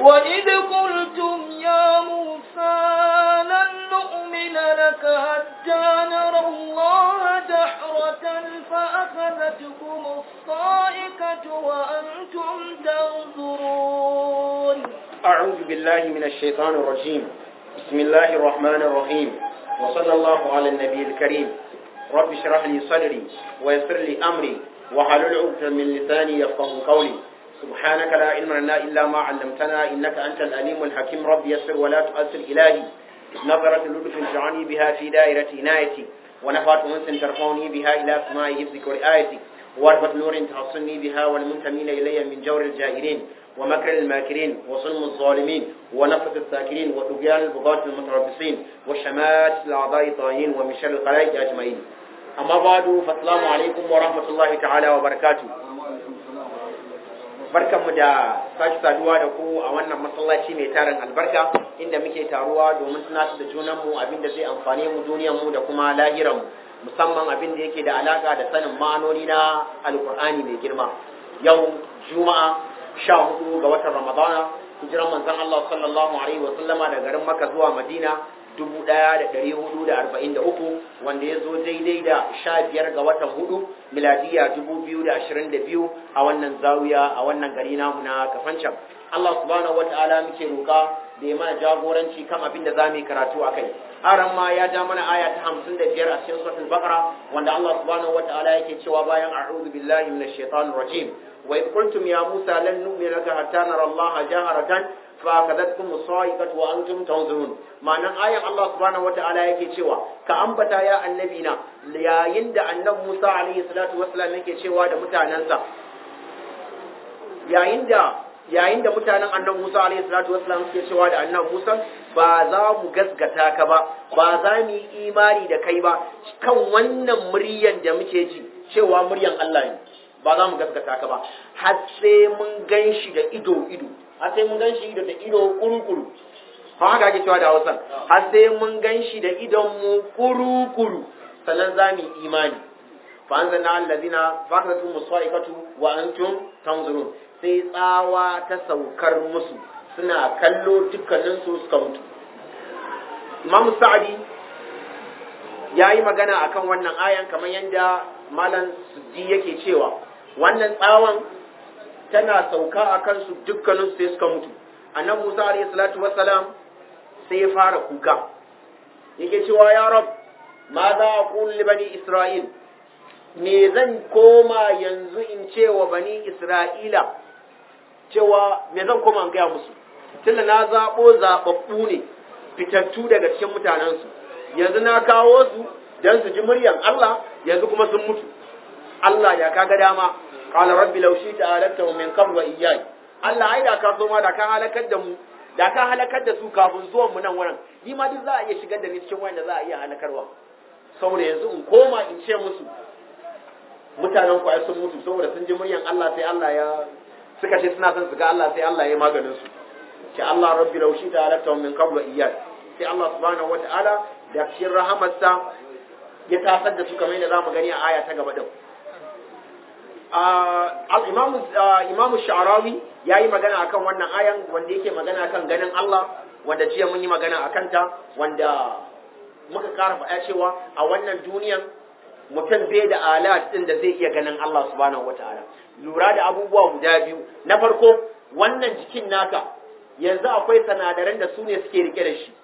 وإذ قلتم يا موسى لن نؤمن لك حتى نرى الله جحرة فأخذتكم الصائقة وأنتم تنظرون أعوذ بالله من الشيطان الرجيم بسم الله الرحمن الرحيم وصلى الله على النبي الكريم رب اشرح لي صدري ويسر لي أمري وحلل عقدة من لساني يفقه قولي سبحانك لا علم لنا إلا ما علمتنا إنك أنت الأليم الحكيم رب يسر ولا تؤثر إلهي نظرة لطف جعلني بها في دائرة عنايتي ونفعت أنس ترفعني بها إلى سماء حفظك ورآيتي واربط نور تحصني بها والمنتمين إلي من جور الجائرين ومكر الماكرين وظلم الظالمين ونفة الساكرين وطغيان البغاة المتربصين وشمات الأعضاء الطاهين ومن شر الخلائق أجمعين أما بعد فالسلام عليكم ورحمة الله تعالى وبركاته barkanmu da sake saduwa da ku a wannan masallaci mai tarin albarka inda muke taruwa domin tunatar da junanmu abin da zai amfane mu duniyarmu da kuma lahiranmu musamman abin da yake da alaka da sanin ma'anoni na alkur'ani mai girma yau juma'a sha hudu ga watan ramadana hijiran manzon Allah sallallahu alaihi wa sallama da garin Makka zuwa Madina dubu ɗaya da ɗari hudu da arba'in da uku wanda ya zo daidai da sha biyar ga watan hudu miladiya dubu biyu da ashirin da biyu a wannan zawiya a wannan gari namu na kafancan Allah subhanahu wa ta'ala muke roƙa da ya mana jagoranci kan abin da za mu yi karatu a kai aran ma ya ja mana aya ta hamsin da biyar a cikin suratul baqara wanda Allah subhanahu wa ta'ala yake cewa bayan a'udhu billahi minash shaitanir rajim wa id qultum ya musa lan nu'mina laka hatta nara Allah jaharatan فأخذتكم الصاعقة وأنتم تنظرون معنى آية الله سبحانه وتعالى yake cewa ka ambata ya annabina yayin da annabi Musa alaihi salatu wassalam yake cewa da mutanansa yayin da yayin da mutanen annabi Musa alaihi salatu wassalam suke cewa da annabi Musa ba za mu gaskata ka ba ba za mu yi imani da kai ba kan wannan muryan da muke ji cewa muryan Allah ne ba za mu gaskata ka ba har sai mun gan shi da ido ido har sai mun gan shi da ido kuru-kuru ba haka ake cewa da hausa har sai mun gan shi da idon mu kuru-kuru sannan za mu imani fa an zanna allazina fakatu musaikatu wa antum tanzurun sai tsawa ta saukar musu suna kallo dukkanin su suka mutu imam sa'adi ya yi magana akan wannan ayan kamar yadda malam suddi yake cewa wannan tsawon tana sauka a kansu dukkanin sai suka mutu annan musa alayhi salatu wassalam sai ya fara kuka yake cewa ya rab ma za a kulli bani isra'il me zan koma yanzu in ce wa bani isra'ila cewa me zan koma in gaya musu tunda na zaɓo zaɓaɓɓu ne fitattu daga cikin mutanensu yanzu na kawo su don su ji muryan Allah yanzu kuma sun mutu Allah ya kaga dama qala rabbi law shi'ta alaktahu min qabl wa iyyai Allah ai da ka so ma da ka halakar da mu da ka halakar da su kafin zuwan mu nan wurin ni ma duk za a iya shigar da ni cikin wanda za a iya halakarwa saboda yanzu in koma in ce musu mutanen ku ai sun mutu saboda sun ji muryan Allah sai Allah ya suka ce suna son su ga Allah sai Allah ya maganin su ce Allah rabbi law shi'ta alaktahu min qabl wa iyyai sai Allah subhanahu wataala da cikin rahamarsa ya tasar da su kamar yadda zamu gani a aya ta gaba din imamu sha'arawi ya yi magana akan wannan ayan wanda yake magana kan ganin Allah wanda jiya mun yi magana a kanta wanda muka kara faɗa cewa a wannan duniyan mutum bai da alat ɗin da zai iya ganin Allah subhanahu wataala lura da abubuwa guda biyu na farko wannan jikin naka yanzu akwai sanadaran da su ne suke rike da shi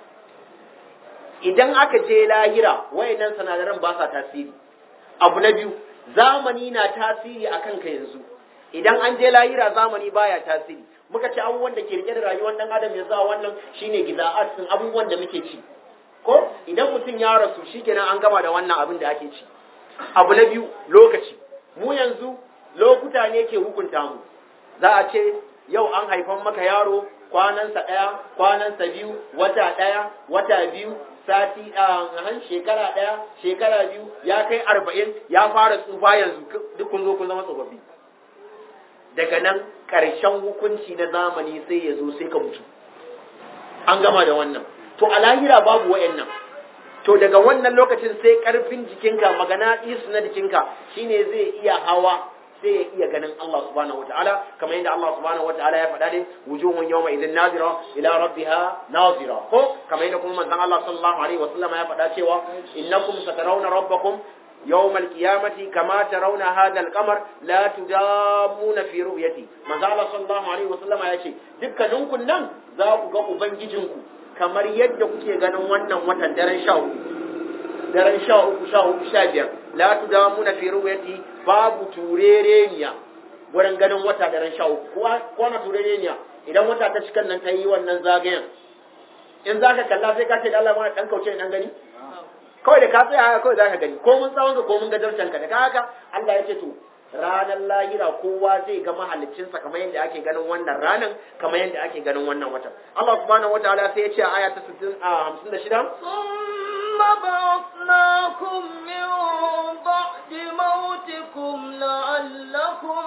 idan aka je lahira wayannan sanadaran ba sa tasiri abu na biyu zamani na tasiri a kanka yanzu idan an je lahira zamani baya tasiri muka ci abubuwan da ke rike da rayuwar dan adam yanzu a wannan shine giza'at sun abubuwan da muke ci ko idan mutum ya rasu shikenan an gama da wannan abin da ake ci abu na biyu lokaci mu yanzu lokuta ne ke hukunta mu za a ce yau an haifan maka yaro kwanansa ɗaya kwanansa biyu wata ɗaya wata biyu sati a shekara ɗaya shekara biyu ya kai arba'in ya fara tsufa yanzu duk kun zo kun zama tsofaffi daga nan ƙarshen hukunci na zamani sai ya zo sai ka mutu an gama da wannan to a lahira babu wa'annan to daga wannan lokacin sai ƙarfin jikinka magana isu na jikinka shine zai iya hawa sai ya iya ganin Allah subhanahu wataala kamar yadda Allah subhanahu wataala ya faɗa ne wujuhun yawma idhin nazira ila rabbiha nazira ko kamar yadda kuma manzon Allah sallallahu alaihi wasallam ya faɗa cewa innakum satarawna rabbakum يوم القيامة كما ترون هذا القمر لا تدامون في رؤيتي من ذا الله صلى الله عليه وسلم ya ce dukkaninku nan za ku ga ubangijinku kamar yadda kuke ganin wannan watan daren sha uku daren sha uku sha uku sha biyar la tudamuna fi ru'yati babu turereniya wurin ganin wata daren sha uku ko na turereniya idan wata ta cikan nan ta yi wannan zagayen in za ka kalla sai ka ce da Allah mana dan kauce nan gani kawai da ka tsaya haka kawai za ka gani ko mun tsawon ka ko mun gajarcen ka da ka haka Allah ya ce to ranar lahira kowa zai ga mahaliccinsa kamar yadda ake ganin wannan ranar kamar yadda ake ganin wannan watan Allah subhanahu wataala sai ya ce a aya ta 60 a 56 ثم بعثناكم من بعد موتكم لعلكم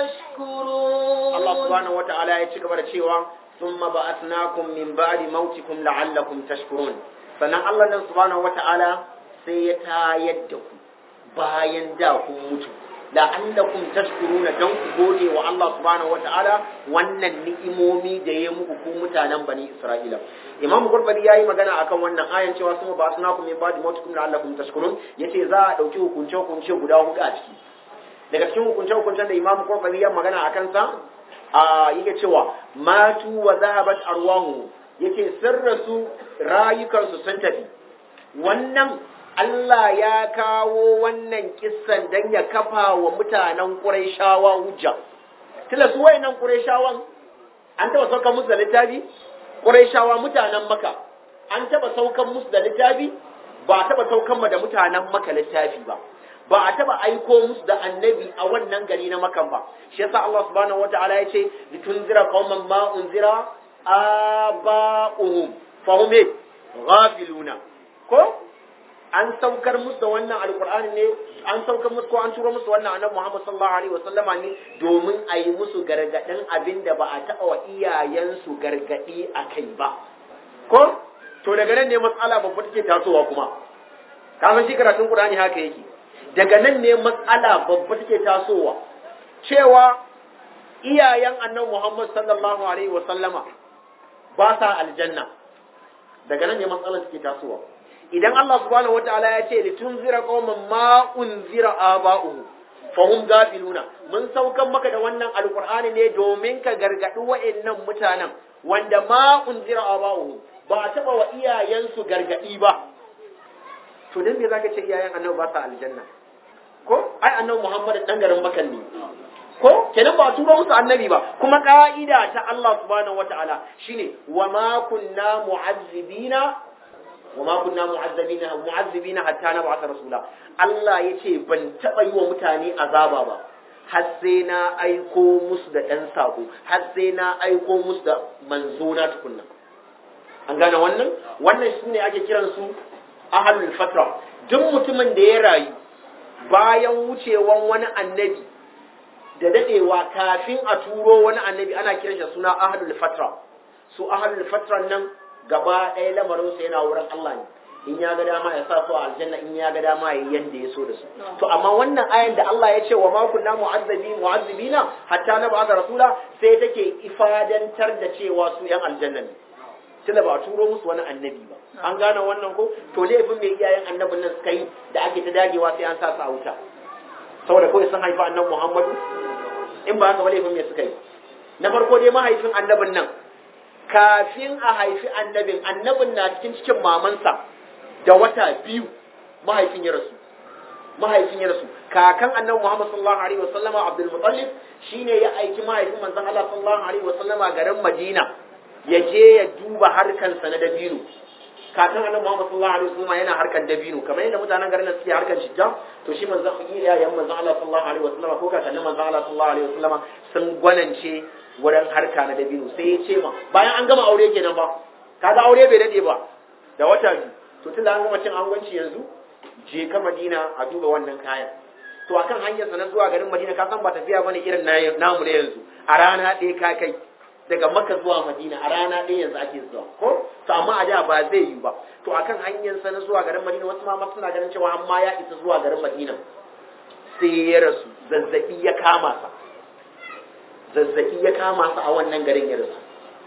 تشكرون Allah subhanahu wataala ya ci gaba da cewa thumma ba'athnakum min ba'di mautikum la'allakum tashkurun sannan Allah nan subhanahu wata'ala sai ya tayar da ku bayan da kun mutu la'allakum tashkuruna dan ku gode wa Allah subhanahu wata'ala wannan ni'imomi da ya muku ku mutanen bani Isra'ila Imam Gurbari yayi magana akan wannan ayan cewa sun ba sunakum min ba'di mautikum la'allakum tashkurun yace za a dauki hukunce hukunce guda hudu a ciki daga cikin hukunce hukuncen da Imam Gurbari ya magana akan sa a yake cewa matu wa zahabat arwahu yace sun rasu rayukansu sun tafi wannan Allah ya kawo wannan kissan dan ya kafa wa mutanen Qurayshawa hujja tilla su wayannan Qurayshawan an taba saukar musu da littafi Qurayshawa mutanen Makka an taba saukar musu da littafi ba taba saukar ma da mutanen Makka littafi ba ba a taba aiko musu da annabi a wannan gari na Makka ba shi yasa Allah subhanahu wataala ya ce litunzira qauman ma unzira aba'uhum fahum ghafiluna ko an saukar musu da wannan alkur'ani ne an saukar musu ko an turo musu wannan annabi Muhammad sallallahu alaihi wasallama ne domin a yi musu gargadin abin da ba a taɓa wa iyayensu gargadi a kai ba ko to daga nan ne matsala babba take tasowa kuma ka san shi karatun Qur'ani haka yake daga nan ne matsala babba take tasowa cewa iyayen annabi Muhammad sallallahu alaihi wasallama ba sa aljanna daga nan ne matsalar take tasowa idan Allah subhanahu wataala ya ce litunzira qauman ma unzira aba'uhu fahum gafiluna mun saukan maka da wannan alqur'ani ne domin ka gargadi wa'annan mutanen wanda ma unzira aba'uhu ba a taba wa iyayensu gargadi ba to dan me zaka ce iyayen annabi ba sa aljanna ko ai annabi Muhammad dan garin Makka ne ko kenan ba tura musu annabi ba kuma ka'ida ta Allah subhanahu wataala shine wa ma kunna mu'azzibina wa ma kunna mu'azzibina mu'azzibina hatta nab'atha rasula Allah yace ban taba yi wa mutane azaba ba har sai na aiko musu da dan sako har sai na aiko musu da manzo na tukunna an gane wannan wannan shine ake kiran su ahlul fatra duk mutumin da ya rayu bayan wucewan wani annabi da dadewa kafin a turo wani annabi ana kiran shi suna ahlul fatra su ahlul fatra nan gaba ɗaya lamarin sa yana wurin Allah ne in ya ga dama ya sa su a aljanna in ya ga dama ya yanda ya so da su to amma wannan ayan da Allah ya ce wa ma kunna mu'azzabi mu'azzibina hatta na ba'atha rasula sai take ifadantar da cewa su yan aljanna ne tunda ba a turo musu wani annabi ba an gane wannan ko to laifin mai iyayen annabin nan suka yi da ake ta dagewa sai an sa su a wuta saboda kawai sun haifa annabi Muhammadu in ba haka ba laifin me suka yi na farko dai mahaifin annabin nan kafin a haifi annabin annabin na cikin cikin mamansa da wata biyu mahaifin ya rasu mahaifin ya rasu kakan annabi Muhammad sallallahu alaihi wasallama Abdul Muttalib shine ya aiki mahaifin manzon Allah sallallahu alaihi wasallama garin Madina ya je ya duba harkansa na dabino kakan annabi Muhammad sallallahu alaihi wasallama yana harkan dabino kamar yadda mutanen garin nan suke harkan shijja to shi manzon iyayen manzon Allah sallallahu alaihi wasallama ko kakannin manzon Allah sallallahu alaihi wasallama sun gwanance wurin harka na dabino sai ya ce ma bayan an gama aure kenan ba kaga aure bai dade ba da wata biyu to tun da an gama cin angwanci yanzu je ka Madina a duba wannan kayan to akan hanyar sa na zuwa garin Madina ka san ba tafiya bane irin namu na yanzu a rana ɗaya ka kai daga Makka zuwa Madina a rana ɗaya yanzu ake zuwa ko to amma a da ba zai yi ba to akan hanyar sa na zuwa garin Madina wasu ma suna ganin cewa amma ya isa zuwa garin Madina sai ya rasu zazzabi ya kama sa zazzabi ya kama sa a wannan garin ya rasu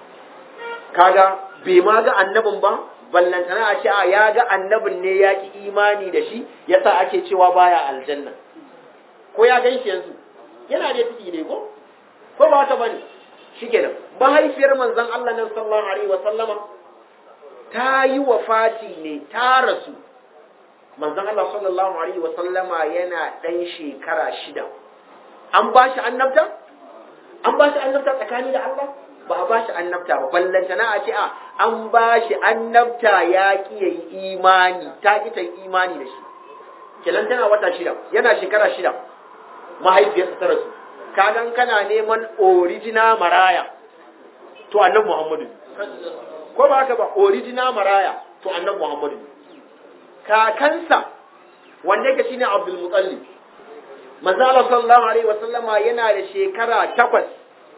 kaga bai ma ga annabin ba ballantana a ce a ya ga annabin ne ya ki imani da shi yasa ake cewa baya aljanna ko ya gan shi yanzu yana da ciki ne ko ko ba ta bane shikenan mahaifiyar manzon Allah nan sallallahu alaihi wa sallama ta yi wafati ne ta rasu manzon Allah sallallahu alaihi wa sallama yana dan shekara shida an ba shi annabta an ba shi annabta tsakani da Allah ba a ba shi annabta ba ballantana a ce a an ba shi annabta ya ki yayi imani ta ki ta yi imani da shi kenan tana wata shida yana shekara shida mahaifiyarsa ta rasu kagan kana neman original maraya to annabi Muhammadu ko ba haka ba original maraya to annabi Muhammadu kakansa wanda yake shine Abdul Muttalib manzo Allah sallallahu alaihi wasallama yana da shekara takwas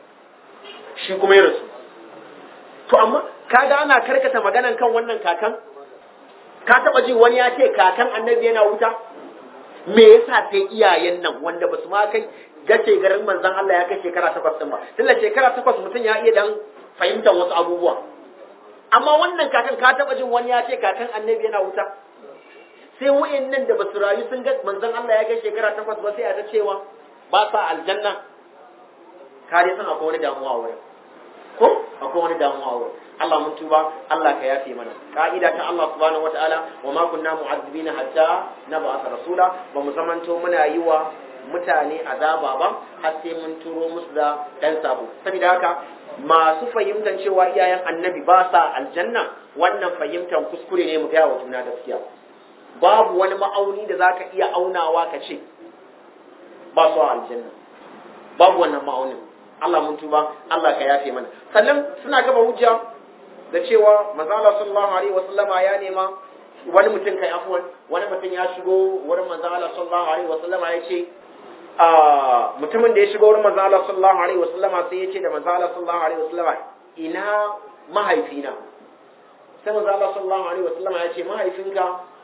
shi kuma ya rasu to amma kaga ana karkata maganan kan wannan kakan ka taba ji wani ya ce kakan annabi yana wuta me yasa sai iyayen nan wanda basu ma kai gace garin manzon Allah ya kai shekara takwas din ba tunda shekara takwas mutum ya iya dan fahimtar wasu abubuwa amma wannan kakan ka taba jin wani ya ce kakan annabi yana wuta sai wayannan da basu rayu sun ga manzon Allah ya kai shekara takwas ba sai a ta cewa ba sa aljanna kare san akwai wani damuwa wurin ko akwai wani damuwa wurin Allah mun tuba Allah ka yafe mana ka'ida ta Allah subhanahu wataala wa ma kunna mu'azzibina hatta nab'atha rasula ba mu zamanto muna yi wa mutane azaba ba har sai mun turo musu da dan sabo saboda haka masu fahimtar cewa iyayen annabi ba sa aljanna wannan fahimtar kuskure ne mu gaya wa juna gaskiya babu wani ma'auni da zaka iya aunawa ka ce ba su aljanna babu wannan ma'aunin Allah mun tuba Allah ka yafe mana sannan suna gaba hujja da cewa manzala sallallahu alaihi wasallama ya nema wani mutum kai afwan wani mutum ya shigo wurin manzala sallallahu alaihi wasallama ya ce mutumin da ya shigo wurin manzala sallallahu alaihi wasallama sai ya ce da manzala sallallahu alaihi wasallama ina mahaifina sai manzala sallallahu alaihi wasallama ya ce mahaifinka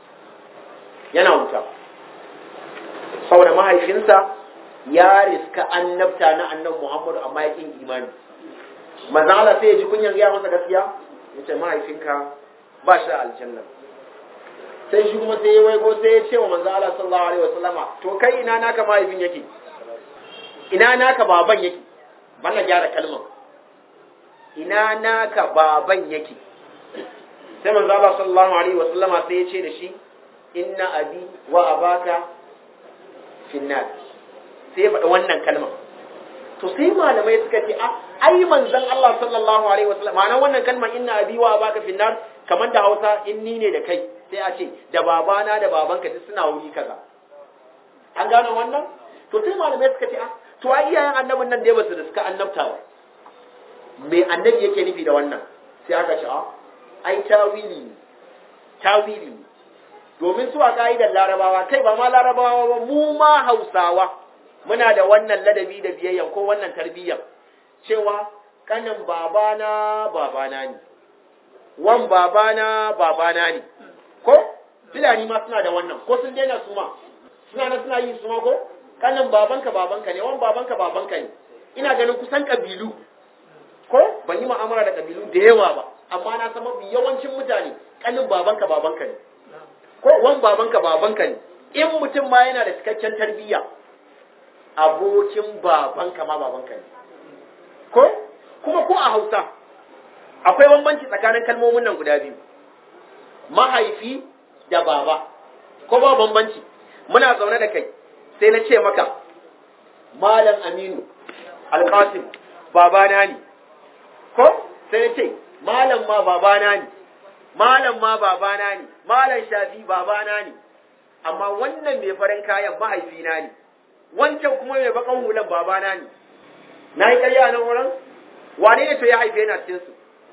yana wuta saboda mahaifinsa ya riska annabta na annabi Muhammadu amma ya kin imani manzon Allah sai ya ji kunyan gaya masa gaskiya yace mahaifinka ba shi aljanna sai shi kuma sai ya waigo sai ya ce wa manzon Allah sallallahu alaihi wasallama to kai ina naka mahaifin yake ina naka baban yake bana gyara kalmar ina naka baban yake sai manzon Allah sallallahu alaihi wasallama sai ya ce da shi inna abi wa abaka finnar sai ya faɗi wannan kalmar to sai malamai suka ce a ai manzon Allah sallallahu alaihi wasallam ma'ana wannan kalmar inna abi wa baka finnar kamar da Hausa in ni ne da kai sai a ce da babana da babanka duk suna wuri kaza an gano wannan to sai malamai suka ce a to ai iyayen annabin nan dai basu da suka annabta ba me annabi yake nufi da wannan sai aka ce a ai tawili ne tawili ne domin su a ka'idar larabawa kai ba ma larabawa ba mu ma hausawa muna da wannan ladabi da biyayya ko wannan tarbiyyar cewa kanin babana babana ne wan babana babana ne ko filani ma suna da wannan ko sun daina su ma suna na suna yi su ma ko kanin babanka babanka ne wan babanka babanka ne ina ganin kusan kabilu ko ban yi mu'amala da kabilu da yawa ba amma na san mafi yawancin mutane kanin babanka babanka ne ko wan babanka babanka ne in mutum ma yana da cikakken tarbiyya abokin babanka ma babanka ne ko kuma ko a hausa akwai bambanci tsakanin kalmomin nan guda biyu mahaifi da baba ko ba bambanci muna zaune da kai sai na ce maka malam aminu alkasim babana ne ko sai na ce malam ma babana ne malam ma babana ne malam shafi babana ne amma wannan mai farin kayan mahaifina ne wancan kuma mai bakan hulan babana ne na yi karya nan wurin wane ne to ya haife na cikin su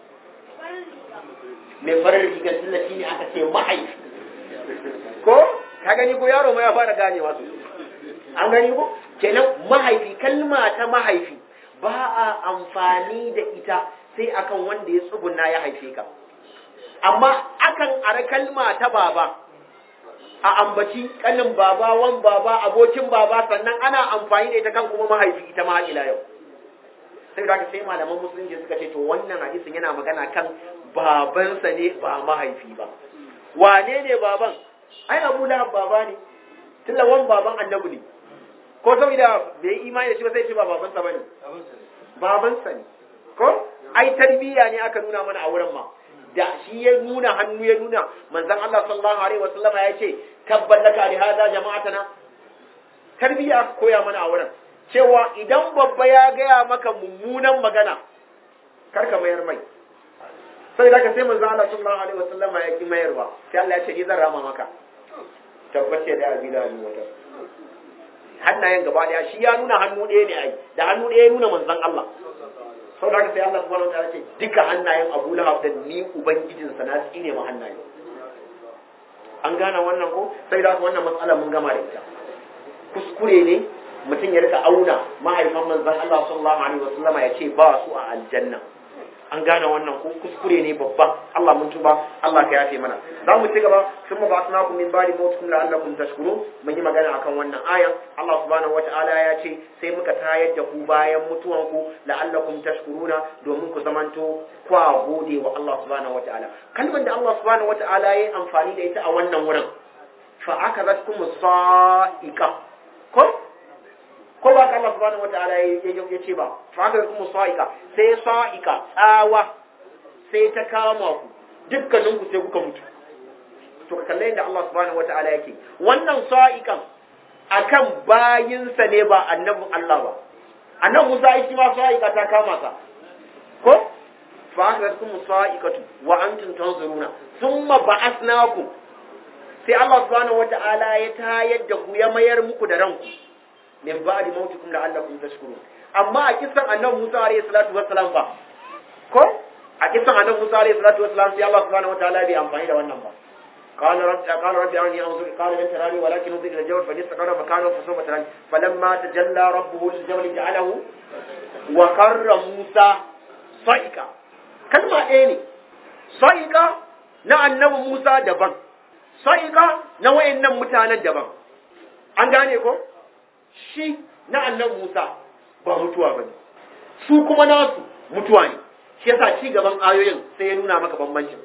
mai farin rigar tallafi ne aka ce mahaifi ko ka gani ko yaro ma ya fara ganewa su an gani ko kenan mahaifi kalma ta mahaifi ba a amfani da ita sai akan wanda ya tsuguna ya haife ka amma akan ara kalma ta baba a ambaci kanin baba wan baba abokin baba sannan ana amfani da ita kan kuma mahaifi ita ma ila yau sai da sai malaman musulunci suka ce to wannan hadisin yana magana kan babansa ne ba mahaifi ba wane ne baban ai abu lahab baba ne tunda wan baban annabi ne ko saboda bai imani da shi ba sai ce ba babansa bane babansa ne ko ai tarbiyya ne aka nuna mana a wurin ma da shi ya nuna hannu ya nuna manzon Allah sallallahu alaihi wasallam ya ce tabbat laka li hada jama'atana tarbiyya koya mana a wurin cewa idan babba ya gaya maka mummunan magana karka mayar mai sai da ka sai manzon Allah sallallahu alaihi wasallam ya ki mayarwa sai Allah ya ce ni zan rama maka tabbace da abi da wata hannayen gaba daya shi ya nuna hannu ɗaya ne ai da hannu ɗaya ya nuna manzon Allah sau da sai Allah subhanahu wa ta'ala ce duka hannayen Abu Lahab da ni ubangijinsa na tsine ma hannaye an gane wannan ko sai da wannan matsala mun gama da ita kuskure ne mutum ya rika auna mahaifan manzon Allah sallallahu alaihi wasallam ya ce ba su a aljanna an gane wannan ko kuskure ne babba Allah mun tuba Allah ka yafe mana za mu ci gaba sun ma ba'athnakum min ba'di mawtikum la'allakum tashkurun mun yi magana akan wannan ayan Allah subhanahu wata'ala ya ce sai muka tayar da ku bayan mutuwan ku la'allakum tashkuruna domin ku zamanto kwa gode wa Allah subhanahu wata'ala kalmar da Allah subhanahu wata'ala ya yi amfani da ita a wannan wurin fa akazatkum sa'iqa ko ko ba ka Allah subhanahu wataala ya ce ba fa haka kuma sa'ika sai sa'ika tsawa sai ta kama ku dukkanin ku sai kuka mutu to ka kalle yadda Allah subhanahu wataala yake wannan sa'ikan akan bayinsa ne ba annabin Allah ba annabi Musa shi ma sa'ika ta kama sa ko fa haka kuma sa'ikatu wa antum tanzuruna thumma ba'athnakum sai Allah subhanahu wataala ya tayar da ku ya mayar muku da ranku min ba'di mautikum la'allakum tashkurun amma a kisan annabi Musa alayhi salatu wassalam fa ko a kisan annabi Musa alayhi salatu wassalam sai Allah subhanahu wataala bai amfani da wannan ba قال رب قال رب أرني أنظر قال لن تراني ولكن انظر إلى الجبل فإن استقر مكانه فسوف تراني فلما تجلى ربه للجبل جعله وقر موسى صعقا كلمة إيه صعقا na annabi Musa daban صعقا na wayannan mutanen daban an gane ko shi na annan Musa ba mutuwa ba ne, su kuma nasu mutuwa ne, shi yasa ci gaban ayoyin sai ya nuna maka bambancin.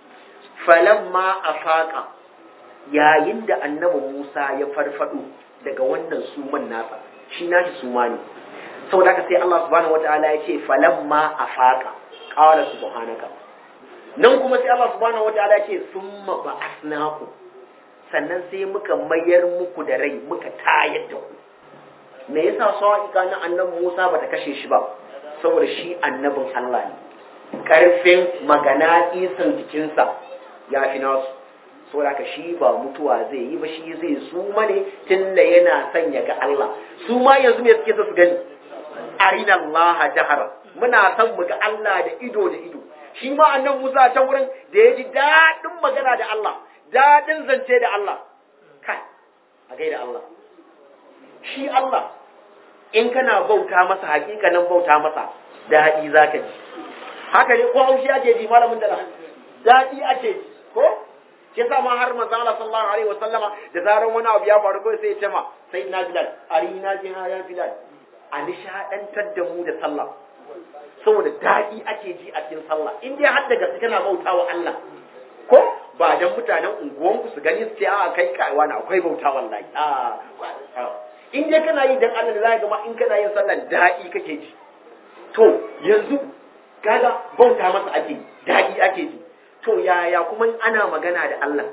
Falamma a faƙa yayin da annabi Musa ya farfado daga wannan suman nasa, shi nashi suma ne. Saboda haka sai Allah subhanahu wata'ala ya ce falamma a faƙa ƙawala subhanaka. Nan kuma sai Allah subhanahu wata'ala ya ce summa ba'asnaku sannan sai muka mayar muku da rai muka tayar da ku. me yasa sa'iqa na annabi Musa bata kashe shi ba saboda shi annabin Allah ne karfin magana isan jikinsa ya fi nasu saboda ka shi ba mutuwa zai yi ba shi zai suma ne tunda yana son ya ga Allah su ma yanzu me suke so su gani arina Allah jahara muna son mu ga Allah da ido da ido shi ma annabi Musa ta wurin da ya ji daɗin magana da Allah daɗin zance da Allah kai a gaida Allah shi Allah in kana bauta masa hakikanin bauta masa daɗi za ka ji haka ne ko haushi ake ji malamin da daɗi ake ji ko ke sa ma har manzo Allah sallallahu alaihi wa sallama da zaran wani abu ya faru ko sai ya ce ma sai na bilal arina jiha ya bilal a nishadantar da mu da sallah saboda daɗi ake ji a cikin sallah in dai har da gaske kana bautawa Allah ko ba dan mutanen unguwanku su gani su ce a kai kaiwa na akwai bauta wallahi a in dai kana yi dan Allah da zaka ga in kana yin sallah daɗi kake ji to yanzu kaga bauta masa ake daɗi ake ji to yaya kuma ana magana da Allah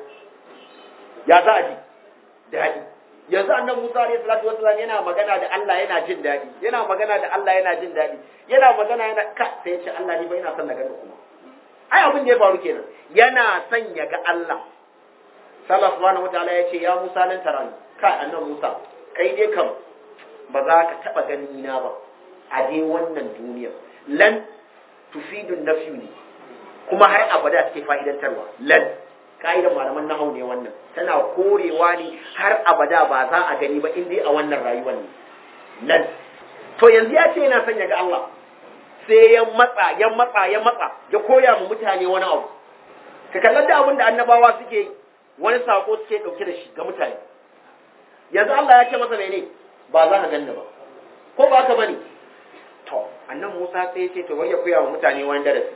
ya za a ji daɗi yanzu annan Musa alayhi salatu wasallam yana magana da Allah yana jin daɗi yana magana da Allah yana jin daɗi yana magana yana ka sai ya ce Allah ni ba ina son na gani kuma ai abin da ya faru kenan yana son ya ga Allah sallallahu subhanahu wataala ya ce ya Musa lan tarani kai annan Musa kai dai kam ba za ka taba gani na ba a dai wannan duniya lan tufidun nafi ne kuma har abada take fa'idantarwa lan ka'idar malaman nahau ne wannan tana korewa ne har abada ba za a gani ba in dai a wannan rayuwar ne lan to yanzu ya ce yana son ya ga Allah sai ya matsa ya matsa ya matsa ya koya mu mutane wani abu ka kallar da abin da annabawa suke yi wani sako suke dauke da shi ga mutane yanzu Allah ya ce masa mene ba za ka ganni ba ko ba ka bane to annan Musa sai ya ce to wai ya koya wa mutane wani darasi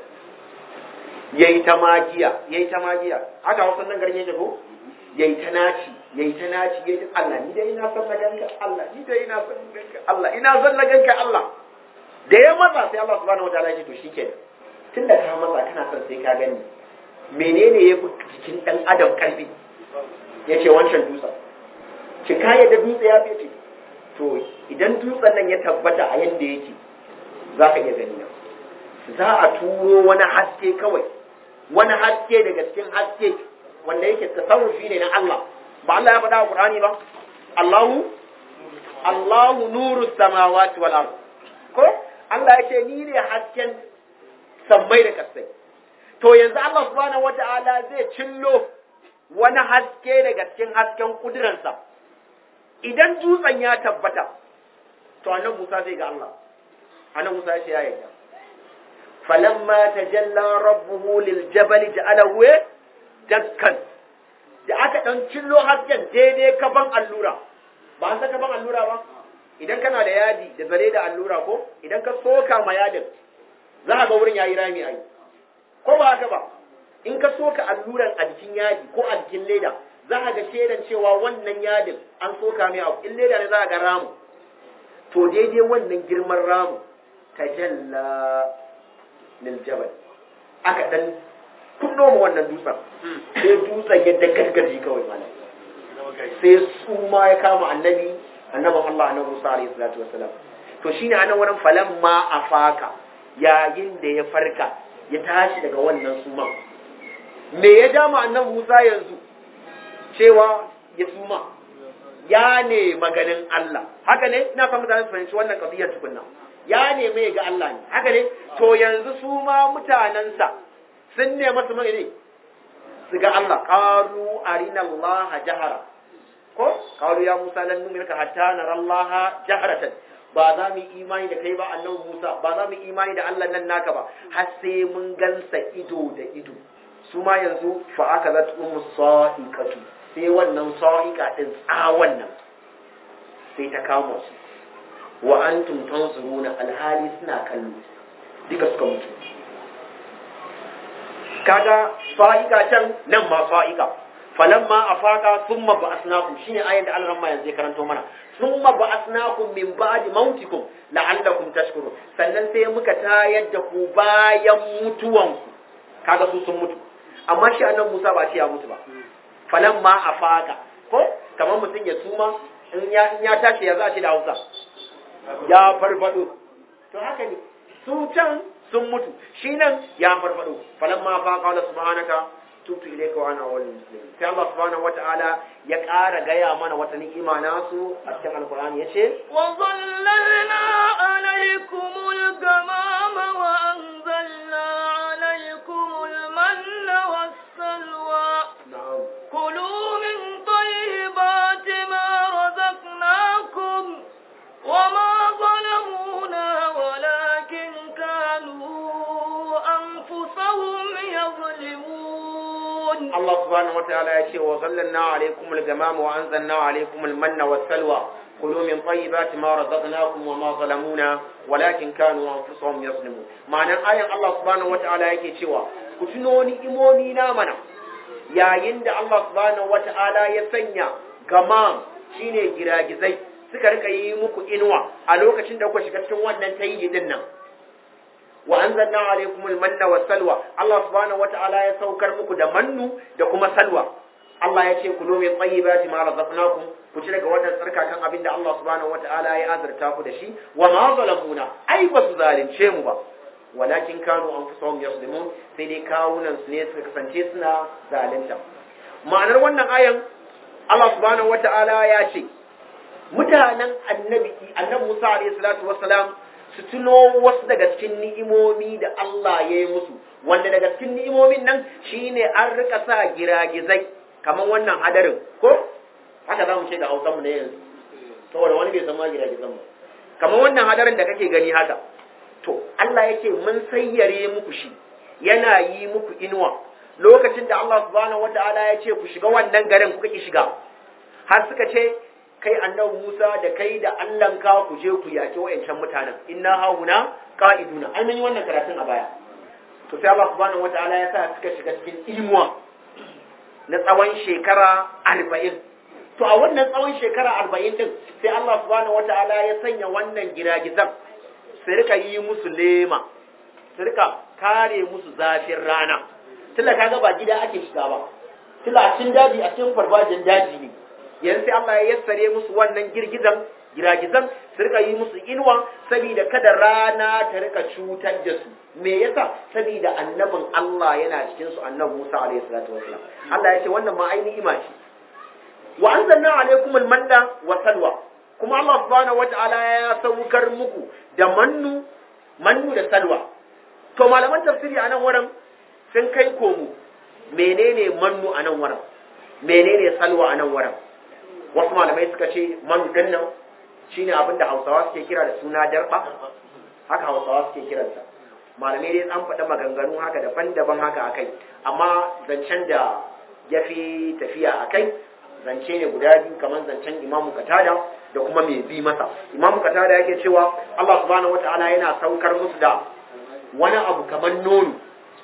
yayi ta magiya yayi ta magiya haka wasan nan garin yake ko yayi ta naci yayi ta naci yayi ta Allah ni dai ina son na ganka Allah ni dai ina son na ganka Allah ina son na ganka Allah da ya matsa sai Allah subhanahu wataala ya ce to shikenan tunda ka matsa kana son sai ka gani menene ya fi jikin dan adam karfi ya ce wancan dutsen ki ka yadda dutse ya fice to idan dutsen nan ya tabbata a yanda yake za ka iya gani nan za a turo wani haske kawai wani haske daga cikin haske wanda yake tasarrufi ne na Allah ba Allah ya faɗa a Qur'ani ba Allahu Allahu nuru samawati wal ard ko Allah ya ce ni ne hasken sammai da kasai to yanzu Allah subhanahu wata'ala zai cillo wani haske daga cikin hasken kudiransa idan dutsen ya tabbata to annabi Musa zai ga Allah annabi Musa ya ce ya yarda falamma tajalla rabbuhu lil jabal ja'alahu dakkan da aka dan cillo hasken daidai kaban allura ba an saka ban allura ba idan kana da yadi da zare da allura ko idan ka soka ma yadin za ka ga wurin yayi rami ai ko ba haka ba in ka soka alluran a jikin yadi ko a jikin leda za ka ga shedan cewa wannan yadin an soka mai abu in leda ne za ka ga ramu to daidai wannan girman ramu tajalla lil jabal aka dan kunno mu wannan dutsen sai dutsen ya dagargaji kawai malam sai su ma ya kama annabi annabin Allah annabi Musa alaihi salatu wassalam to shine anan wurin falamma afaka yayin da ya farka ya tashi daga wannan suman me ya dama annabi Musa yanzu cewa ya suma ya ne maganin Allah haka ne ina son mutane su fahimci wannan kabiyar tukunna ya ne mai ga Allah ne haka ne to yanzu su ma mutanensa sun ne masu mai ne su ga Allah qalu arina Allah jahara ko qalu ya Musa lan nu'minaka hatta nara Allah jaharatan ba za mu imani da kai ba annabi Musa ba za mu imani da Allah nan naka ba har sai mun gansa ido da ido su ma yanzu fa aka zat ummu sa'iqatu sai wannan sa'iqa din tsawon nan sai ta kama su wa antum tanzuruna alhali suna kallo duka suka mutu kaga sa'iqa can nan ma sa'iqa falamma afaka thumma ba'athnakum shine ayat da Allah yanzu ya karanto mana thumma ba'athnakum min ba'di mautikum la'allakum tashkurun sannan sai muka tayar da ku bayan mutuwanku kaga su sun mutu amma shi annabi Musa ba ce ya mutu ba falamma afaka ko kamar mutum ya suma in ya in ya tashi ya za shi da Hausa ya farfado to haka ne su can sun mutu shi nan ya farfado falamma afaka Allah subhanaka tubtu ilayka wa ana awwalul muslimin sai Allah subhanahu wataala ya ƙara gaya mana wata ni'ima nasu a cikin alqur'ani yace wa zallalna alaykumul gamama wa anzalna alaykumul manna was-salwa na'am kulu min tayyibati ma razaqnakum wa ma zalamuna walakin kanu anfusahum yadhlimun Allah subhanahu wataala ya ce wa zallalna alaykum al-gamama wa anzalna alaykum al-manna was-salwa kulu min tayyibati ma razaqnakum wa ma zalamuna walakin kanu anfusahum yazlimun ma'anar ayan Allah subhanahu wataala yake cewa ku tuno ni'imomi na mana yayin da Allah subhanahu wataala ya sanya gamam shine giragizai suka rika yi muku inuwa a lokacin da kuka shiga cikin wannan tayyi din nan wa anzalna alaykum al-manna was-salwa Allah subhanahu wata'ala ya saukar muku da mannu da kuma salwa Allah ya ce kulu min tayyibati ma razaqnakum ku ci daga wannan tsarkakan abinda Allah subhanahu wata'ala ya azurta ku da shi wa ma zalamuna ai ba su zalunce mu ba walakin kanu anfusahum yaslimun sai dai kawunan su ne suka kasance suna zalunta ma'anar wannan ayan Allah subhanahu wata'ala ya ce mutanen annabi annabi Musa alayhi salatu wassalam su tuno wasu daga cikin ni'imomi da Allah ya yi musu wanda daga cikin ni'imomin nan shine an rika sa giragizai kamar wannan hadarin ko haka za mu ce da hausanmu na yanzu saboda wani bai san ma giragizan ba kamar wannan hadarin da kake gani haka to Allah yake mun sayyare muku shi yana yi muku inuwa lokacin da Allah subhanahu wataala ya ce ku shiga wannan garin kuka ki shiga har suka ce kai annabi Musa da kai da Allahnka ku je ku yaki wayancan mutanen inna hauna qa'iduna ai mun yi wannan karatun a baya to sai Allah subhanahu wataala ya sa suka shiga cikin imuwa na tsawon shekara 40 to a wannan tsawon shekara 40 din sai Allah subhanahu wataala ya sanya wannan giragizan su rika yi musu lema su rika kare musu zafin rana tunda kaga ba gida ake shiga ba tunda a cikin daji a cikin farfajin daji ne yanzu sai Allah ya yassare musu wannan girgizan giragizan su rika yi musu inuwa saboda kada rana ta rika cutar da su me yasa saboda annabin Allah yana cikin su annabi Musa alaihi salatu wasalam Allah ya ce wannan ma ainihi ima ce wa anzalna alaikum almanna wa salwa kuma Allah subhanahu wataala ya saukar muku da mannu mannu da salwa to malaman tafsiri a nan wurin sun kai komo menene mannu a nan wurin menene salwa a nan wurin wasu malamai suka ce mannu din nan shine abin da Hausawa suke kira da suna darba haka Hausawa suke kiransa malamai dai an faɗa maganganu haka daban-daban haka akai amma zancen da ya fi tafiya akai zance ne guda biyu kamar zancen imamu katada da kuma mai bi masa imamu katada yake cewa Allah subhanahu wataala yana saukar musu da wani abu kamar nono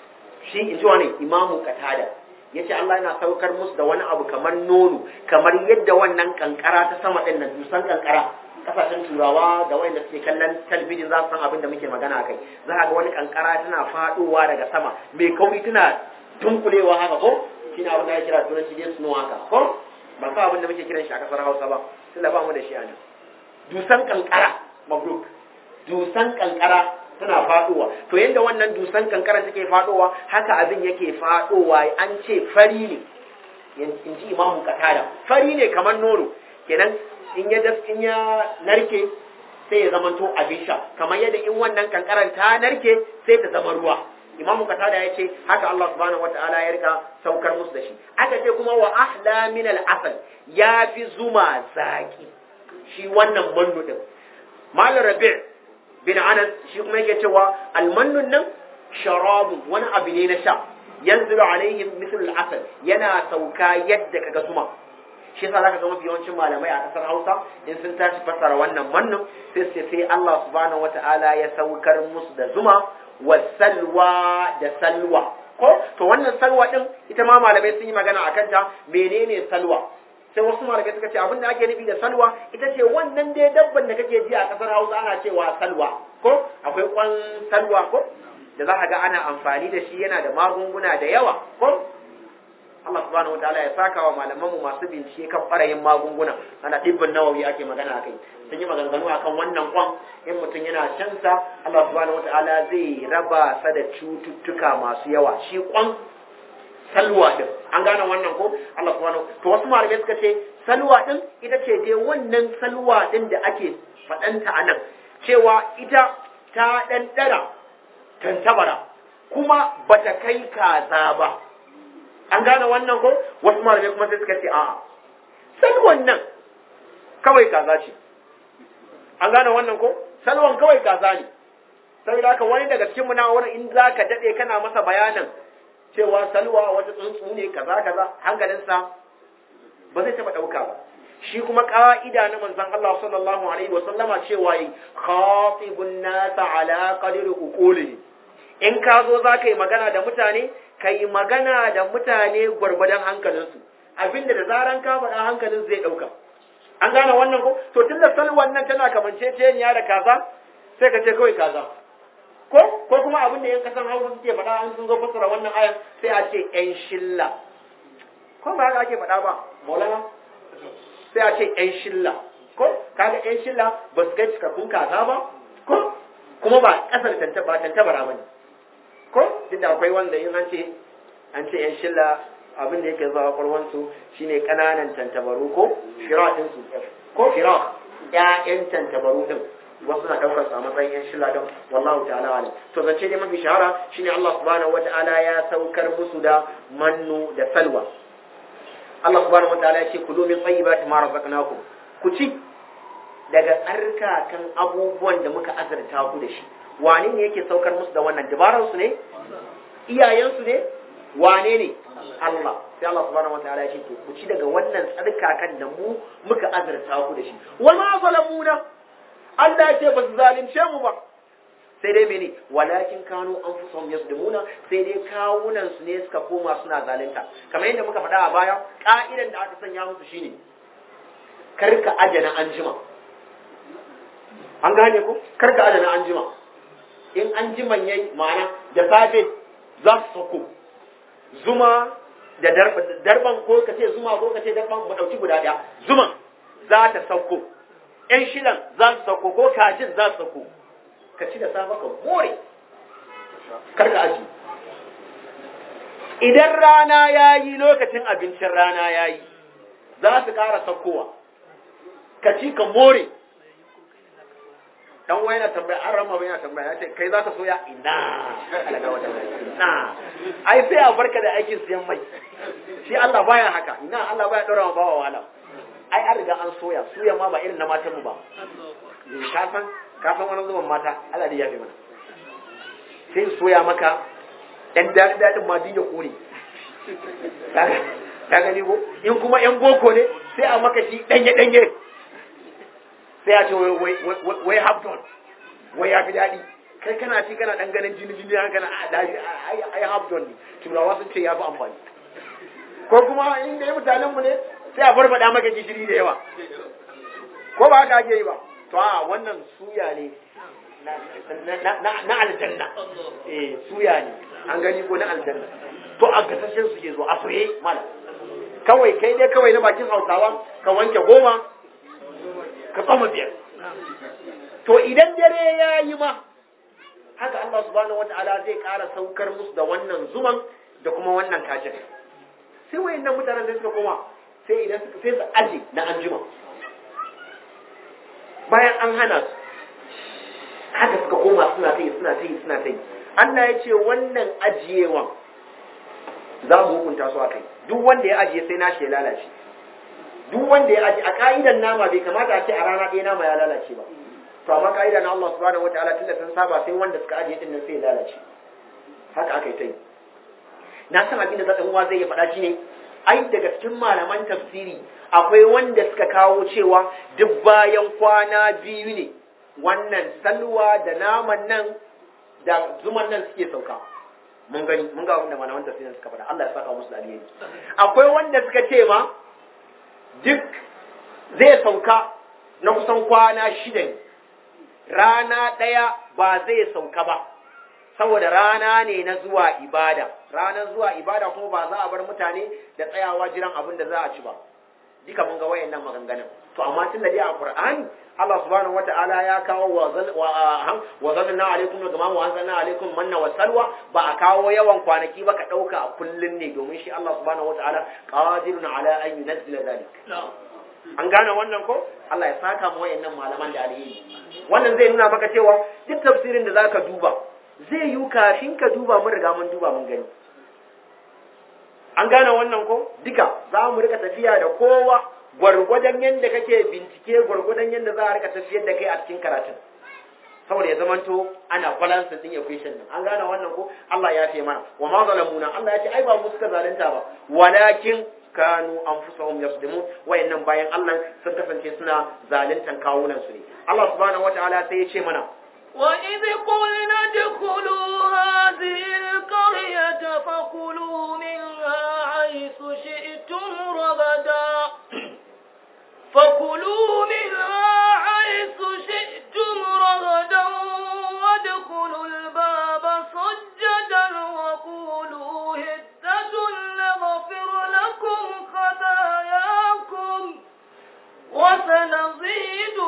shi in ji wani imamu katada ya ce Allah yana saukar musu da wani abu kamar nono kamar yadda wannan kankara ta sama ɗin nan dusan kankara kasashen turawa da wanda suke kallon talbijin za su san abin da muke magana kai za a ga wani kankara tana faɗowa daga sama mai kauri tana tunkulewa haka ko shi ne abin da ya kira turanci dai snow haka ko ba sa abin da muke kiran shi a kasar hausa ba tunda ba mu da shi a nan dusan kankara mabruk dusan kankara tana faɗowa to yadda wannan dusan kankara take faɗowa haka abin yake faɗowa an ce fari ne in ji imamu katada fari ne kamar nono kenan in ya in ya narke sai ya zama to abin sha kamar yadda in wannan kankaran ta narke sai ta zama ruwa imamu katada ya ce haka Allah subhanahu wataala ya rika saukar musu da shi aka ce kuma wa ahla min al-asal ya fi zuma zaki shi wannan mannu din malam rabi' bin anas shi kuma yake cewa almannun nan sharabu wani abu ne na sha yanzu alaihim misal al-asal yana sauka yadda kaga zuma shi yasa zaka ga mafi yawancin malamai a kasar Hausa in sun tashi fassara wannan mannun sai sai sai Allah subhanahu wata'ala ya saukar musu da zuma wa salwa da salwa ko to wannan salwa din ita ma malamai sun yi magana akan ta menene salwa sai wasu malamai suka ce abin da ake nufi da salwa ita ce wannan dai dabban da kake ji a kasar Hausa ana cewa salwa ko akwai kwan salwa ko da za ka ga ana amfani da shi yana da magunguna da yawa ko Allah subhanahu wataala ya saka wa malaman mu masu bincike kan barayin magunguna ana dibbin nawawi ake magana akai sun yi maganganu akan wannan kwan in mutum yana shan sa Allah subhanahu wataala zai raba sa da cututtuka masu yawa shi kwan salwa din an gane wannan ko Allah subhanahu to wasu malamai suka ce salwa din ita ce dai wannan salwa din da ake faɗanta a nan cewa ita ta ɗan ɗara tantabara kuma bata kai kaza ba an gane wannan ko wasu malamai kuma sai suka ce a'a salwan nan kawai kaza ce an gane wannan ko salwan kawai kaza ne saboda haka wani daga cikin muna wani in za ka daɗe kana masa bayanin cewa salwa wata tsuntsu ne kaza kaza hankalinsa ba zai taɓa ɗauka ba shi kuma ƙa'ida na manzon Allah sallallahu alaihi wa sallama cewa yi khatibun nasa ala qadri uquli in ka zo za ka yi magana da mutane ka yi magana da mutane gwargwadon hankalinsu abinda da zaran ka faɗa hankalin zai ɗauka an gane wannan ko to tun da salwan nan tana kamanceceniya da kaza sai ka ce kawai kaza ko ko kuma abin da yan kasan hausa suke faɗa an sun zo fassara wannan ayan sai a ce yan shilla ko ba haka ake faɗa ba maulana sai a ce yan shilla ko kaga yan shilla ba su kai cikakkun kaza ba ko kuma ba ƙasar tantaba tantabara ba ne ko duk da akwai wanda yin an ce an ce yan shilla abin da yake zuwa kwarwansu shine kananan tantabaru ko fira din su ko fira ƴaƴan tantabaru din wasu na daukar su a matsayin yan shilla din wallahu ta'ala alim to zance dai mafi shahara shine Allah subhanahu wata'ala ya saukar musu da mannu da salwa Allah subhanahu wata'ala ya ce kulu min tayyibati ma razaqnakum ku ci daga tsarkakan abubuwan da muka azurta ku da shi wane ne yake saukar musu da wannan dabarar su ne iyayensu ne wane ne Allah sai Allah subhanahu wataala ya ce to ku ci daga wannan tsarkakan da mu muka azurta ku da shi wa ma zalamuna Allah ya ce ba su zalunce mu ba sai dai mene walakin kanu anfusahum yasdumuna sai dai kawunan su ne suka koma suna zalunta kamar yadda muka faɗa a baya ka'idan da aka sanya musu shine karka ajana anjima an gane ko karka ajana anjima in anjiman yayi ma'ana da safe za su sako zuma da darban ko ka ce zuma ko ka ce darban mu dauki guda daya zuman za ta sauko ƴan shilan za su sauko ko kajin za su sauko ka ci da safe ka more karka aji idan rana ya yi lokacin abincin rana ya yi za su ƙara saukowa ka ci ka more dan wani na tambaya an rama bai na tambaya ya ce kai za ka soya ina alaga wata ina ai sai a barka da aikin siyan mai shi Allah baya haka ina Allah baya ɗora ma bawa wala ai an riga an soya suya ma ba irin na matan mu ba ka san ka san wani zuban mata Allah dai ya fi mana sai soya maka ɗan daɗi daɗin ma duk ya kore ka gani ko in kuma yan boko ne sai a maka shi ɗanye ɗanye sai a ce wai hafton wai ya fi daɗi kai kana ci kana ɗan ganin jini jini haka na daji ai hafton ne turawa sun ce ya fi amfani ko kuma inda ya mutanen mu ne sai a farfaɗa maka gishiri da yawa ko ba haka ake yi ba to a wannan suya ne na aljanna eh suya ne an gani ko na aljanna to a gasashen su ke zo a soye mala kawai kai dai kawai na bakin hausawa ka wanke goma ka tsoma biyar to idan dare ya yi ma haka Allah subhanahu wata'ala zai ƙara saukar musu da wannan zuman da kuma wannan kajin sai wayannan mutanen da suka koma sai idan suka sai su aje na anjima bayan an hana su haka suka koma suna ta yi suna ta yi suna ta yi Allah ya ce wannan ajiyewan za mu hukunta su a kai duk wanda ya ajiye sai nashi ya lalace duk wanda ya ajiye a ka'idan nama bai kamata a ce a rana ɗaya nama ya lalace ba to amma ka'ida na Allah subhanahu wataala tunda sun saba sai wanda suka ajiye din nan sai ya lalace haka aka yi ta yi na san abin da za uwa zai ya faɗa shi ne ai daga cikin malaman tafsiri akwai wanda suka kawo cewa duk bayan kwana biyu ne wannan salwa da naman nan da zuman nan suke sauka mun gani mun ga abin da malaman tafsirin suka faɗa Allah ya saka musu da alheri akwai wanda suka ce ma duk zai sauka na kusan kwana shida ne rana ɗaya ba zai sauka ba saboda rana ne na zuwa ibada ranar zuwa ibada kuma ba za a bar mutane da tsayawa jiran abin da za a ci ba duka mun ga wayannan maganganun to amma tun da dai a Qur'ani Allah subhanahu wata'ala ya kawo wa zanna alaikum wa gamamu an zanna alaikum manna wa salwa ba a kawo yawan kwanaki ba ka dauka a kullun ne domin shi Allah subhanahu wata'ala qadirun ala an yunzila zalik an gane wannan ko Allah ya saka mu wayannan malaman da alheri wannan zai nuna maka cewa duk tafsirin da zaka duba zai yi kafin ka duba mun riga mun duba mun gani an gane wannan ko duka za mu rika tafiya da kowa gwargwadon yadda kake bincike gwargwadon yadda za a rika tafiyar da kai a cikin karatun saboda ya zamanto ana balance din equation din an gane wannan ko Allah ya ce mana wa ma zalamuna Allah ya ce ai ba mu suka zalunta ba walakin kanu anfusahum yasdimun wayannan bayan Allah sun kasance suna zaluntan kawunan su ne Allah subhanahu wataala sai ya ce mana وإذ قلنا ادخلوا هذه القرية فكلوا منها حيث شئتم رغدا فكلوا منها حيث شئتم رغدا وادخلوا الباب سجدا وقولوا هدة نغفر لكم خطاياكم وسنزيد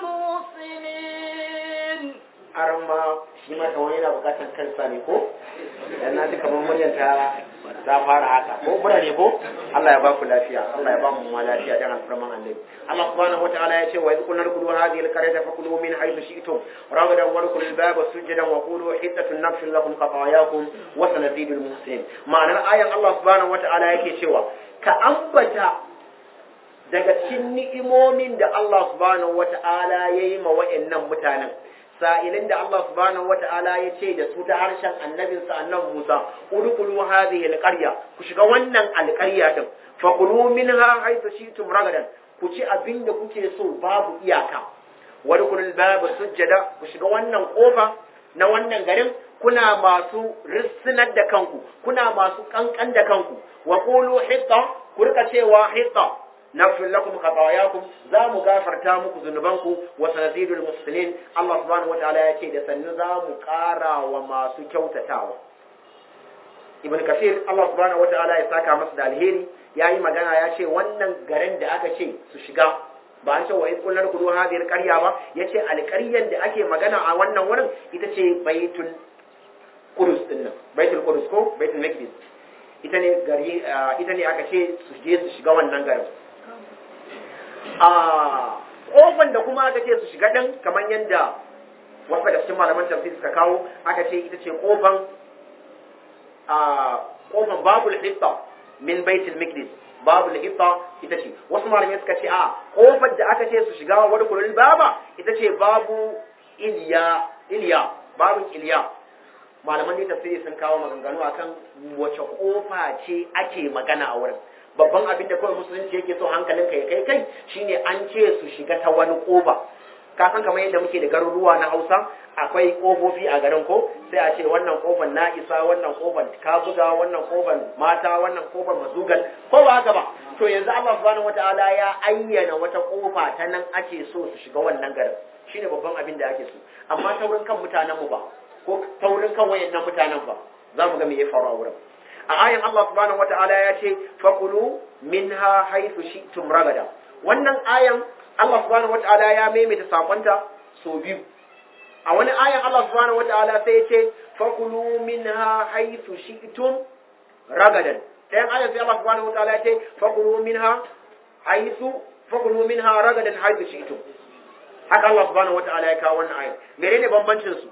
المحسنين aran ma shi ma kamar yana bukatar kansa ne ko dan na ji kamar muryar ta ta fara haka ko mura ne ko Allah ya ba ku lafiya Allah ya ba mu ma lafiya dan alfarman annabi Allah subhanahu wataala ya ce wa idh qulna dkhulu hadhihi alqaryata fakulu min haythu shi'tum ragadan wadkhulu albaba sujadan wa qulu hiddatun naghfir lakum khatayakum wa sanazidu almuhsin ma'anar ayan Allah subhanahu wataala yake cewa ka ambata daga cikin ni'imomin da Allah subhanahu wataala yayi ma wa'annan mutanen sa'ilin da Allah subhanahu wata'ala ya ce da su ta harshen annabinsa annabi Musa udkhulu hadhihi alqarya ku shiga wannan alqarya din fakulu minha haythu shi'tum ragadan ku ci abin da kuke so babu iyaka wadkhulul baba sujjada ku shiga wannan kofa na wannan garin kuna masu rissinar da kanku kuna masu kankan da kanku wa qulu hitta ku rika cewa hitta nafil lakum khatayakum za mu gafarta muku zunubanku wa sanazidul muslimin Allah subhanahu wataala ya ce da sannu za mu ƙara wa masu kyautatawa ibn kasir Allah subhanahu wataala ya saka masa da alheri yayi magana ya ce wannan garin da aka ce su shiga ba an ce wa in kullar kudu hadhihi alqarya ba yace alqaryan da ake magana a wannan wurin ita ce baitul qudus din nan baitul qudus ko baitul maqdis ita ne gari ita ne aka ce su je su shiga wannan garin a kofan da kuma aka ce su shiga din kamar yadda wasu daga cikin malaman tafsir suka kawo aka ce ita ce kofan a kofan babul hitta min baitul maqdis babul hitta ita ce wasu malamai suka ce a kofar da aka ce su shiga wani kulul baba ita ce babu iliya iliya babun iliya malaman da tafsiri sun kawo maganganu akan wace kofa ce ake magana a wurin babban abin da kawai musulunci yake so hankalin kai kai kai shine an ce su shiga ta wani kofa ka san kamar yadda muke da garuruwa na Hausa akwai kofofi a garin ko sai a ce wannan kofar na isa wannan kofar kabuga wannan kofar mata wannan kofar mazugal ko ba haka ba to yanzu Allah subhanahu wataala ya ayyana wata kofa ta nan ake so su shiga wannan garin shine babban abin da ake so amma taurin kan mutanen mu ba ko taurin kan wayannan mutanen ba za mu ga me ya faru a wurin a ayan Allah subhanahu wataala ya ce faqulu minha haythu shi'tum ragada wannan ayan Allah subhanahu wataala ya maimaita sakonta so biyu a wani ayan Allah subhanahu wataala sai ya ce faqulu minha haythu shi'tum ragadan ɗayan ayan sai Allah subhanahu wataala ya ce faqulu minha haythu faqulu minha ragadan haythu shi'tum haka Allah subhanahu wataala ya kawo wannan ayan menene bambancin su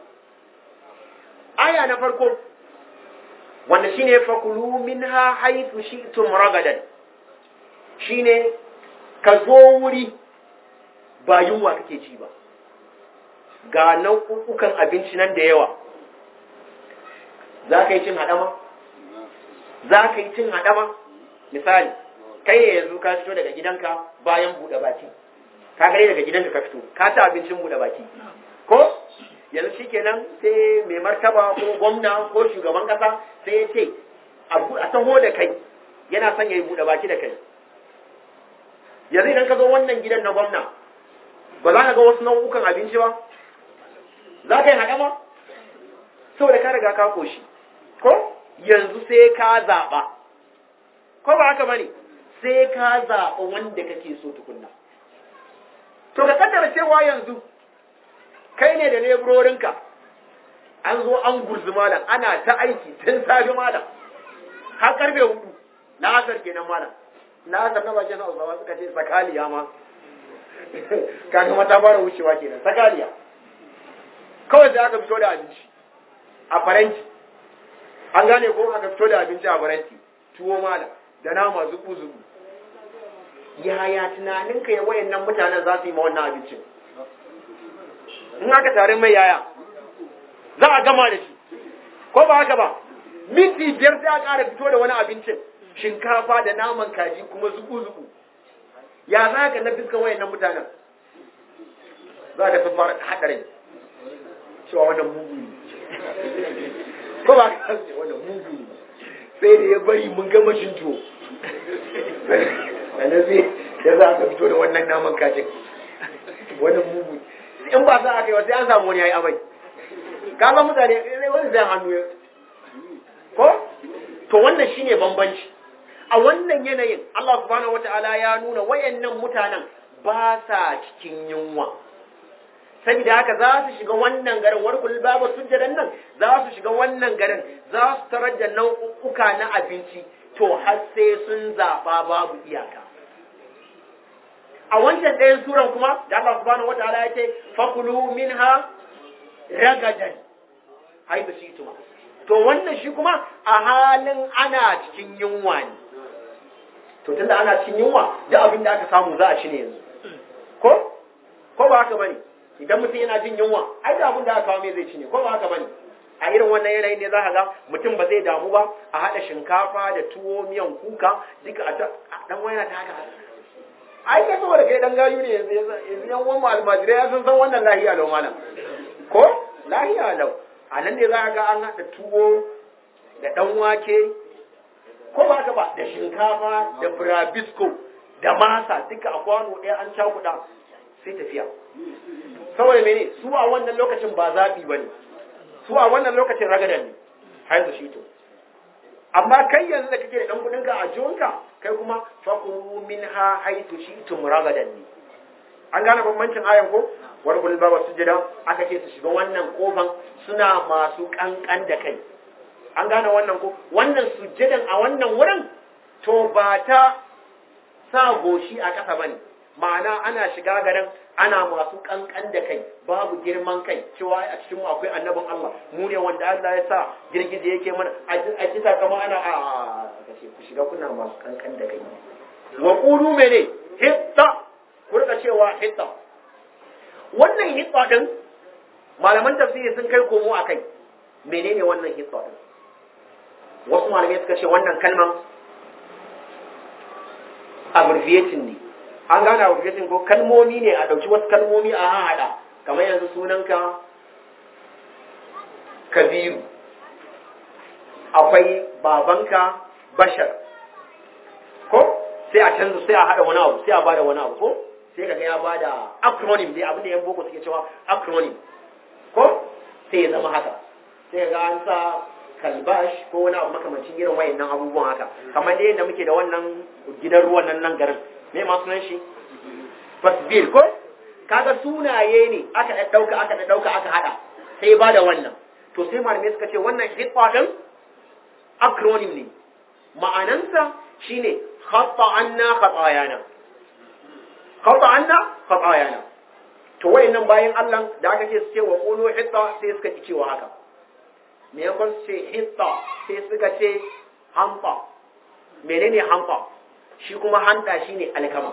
aya na farko wanda shine fakulu minha haythu shi'tum ragadan shine ka zo wuri ba yunwa kake ci ba ga nau'ukan abinci nan da yawa za ka yi cin haɗama za ka yi cin haɗama misali kai ne yanzu ka fito daga gidanka bayan buɗe baki ka gare daga gidanka ka fito ka ta abincin buɗe baki ko yanzu shikenan sai mai martaba ko gwamna ko shugaban kasa sai ya ce a taho da kai yana son ya yi buɗe baki da kai yanzu idan ka zo wannan gidan na gwamna ba za ka ga wasu nau'ukan abinci ba za ka yi haɗama saboda ka riga ka koshi ko yanzu sai ka zaɓa ko ba haka bane sai ka zaɓa wanda kake so tukunna to ka kaddara cewa yanzu kai ne da leburorinka an zo an gurzi malam ana ta aiki tun safi malam har karfe hudu na asar kenan malam na asar na bakin hausawa suka ce sakaliya ma kaga mata fara wucewa kenan sakaliya kawai sai aka fito da abinci a faranti an gane ko aka fito da abinci a faranti tuwo malam da nama zuku zuku yaya tunaninka ya wayannan mutanen za su yi ma wannan abincin in aka tare mai yaya za a gama da shi ko ba haka ba minti biyar sai a ƙara fito da wani abincin shinkafa da naman kaji kuma zuku-zuku ya za ka na fiskan wayannan mutanen za ka sun fara haɗarin cewa wannan mugu ne ko ba ka wannan mugu ne sai da ya bari mun gama shin tuwo sannan sai ya za ka fito da wannan naman kajin wannan mugu ne in ba sa aka yi wa sai an samu wani ya yi amai ka san mutane sai wani zai hannu ya ko to wannan shine bambanci a wannan yanayin Allah subhanahu wata'ala ya nuna wayannan mutanen ba sa cikin yunwa saboda haka za su shiga wannan garin warkul babu sujjadan nan za su shiga wannan garin za su tarar da nau'uka na abinci to har sai sun zaba babu iyaka a wancan ɗayan suran kuma da Allah subhanahu wataala ya ce fakulu minha ragadan haibu shi tuma to wannan shi kuma a halin ana cikin yunwa ne to tunda ana cikin yunwa da abin da aka samu za a ci ne yanzu ko ko ba haka bane idan mutum yana jin yunwa ai da abin da aka kawo mai zai ci ne ko ba haka bane a irin wannan yanayin ne za ka ga mutum ba zai damu ba a haɗa shinkafa da tuwo miyan kuka duka a dan waya ta haka ai kai saboda kai dan gayu ne yanzu yanzu yan uwan almajirai ya san san wannan lahiya lau malam ko lahiya lau a nan ne za ka ga an haɗa tuwo da ɗan wake ko ba ka ba da shinkafa da burabisko da masa duka a kwano ɗaya an cakuɗa sai tafiya saboda mene su a wannan lokacin ba zaɓi ba ne su a wannan lokacin ragadan ne haizu shi to amma kai yanzu da kake da ɗan kuɗinka a jiwonka kai kuma fakuru min ha haitu shi tum ragadan ne an gane bambancin ayan ko wani kulil baba sujada aka ce su shiga wannan kofan suna masu kankan da kai an gane wannan ko wannan sujjadan a wannan wurin to ba ta sa goshi a ƙasa bane ma'ana ana shiga garin ana masu kankan da kai babu girman kai cewa a cikin mu akwai annabin Allah mu ne wanda Allah ya sa girgije yake mana a kita kama ana a kace ku shiga kuna masu kankan da kai wa qulu mene hitta ku rika cewa hitta wannan hitta din malaman tafsiri sun kai komo akai menene wannan hitta din wasu malamai suka ce wannan kalman abbreviating ne an gane abbreviating ko kalmomi ne a ɗauki wasu kalmomi a haɗa kamar yanzu sunanka kabiru akwai babanka bashar ko sai a canza sai a haɗa wani abu sai a bada wani abu ko sai kaga ya bada acronym dai abin da yan boko suke cewa acronym ko sai ya zama haka sai kaga an sa kalbash ko wani abu makamancin irin wayannan abubuwan haka kamar dai yadda muke da wannan gidan ruwan nan nan garin me ma sunan shi fasbil ko kaga sunaye ne aka da dauka aka da dauka aka hada sai ba da wannan to sai malamai suka ce wannan hitwa din acronym ne ma'anansa shine khata anna khatayana khata anna khatayana to wayannan bayan Allah da aka ce su ce wa qulu hitta sai suka ci cewa haka me ya kwan ce hitta sai suka ce hampa menene hampa shi kuma hanta shine alkama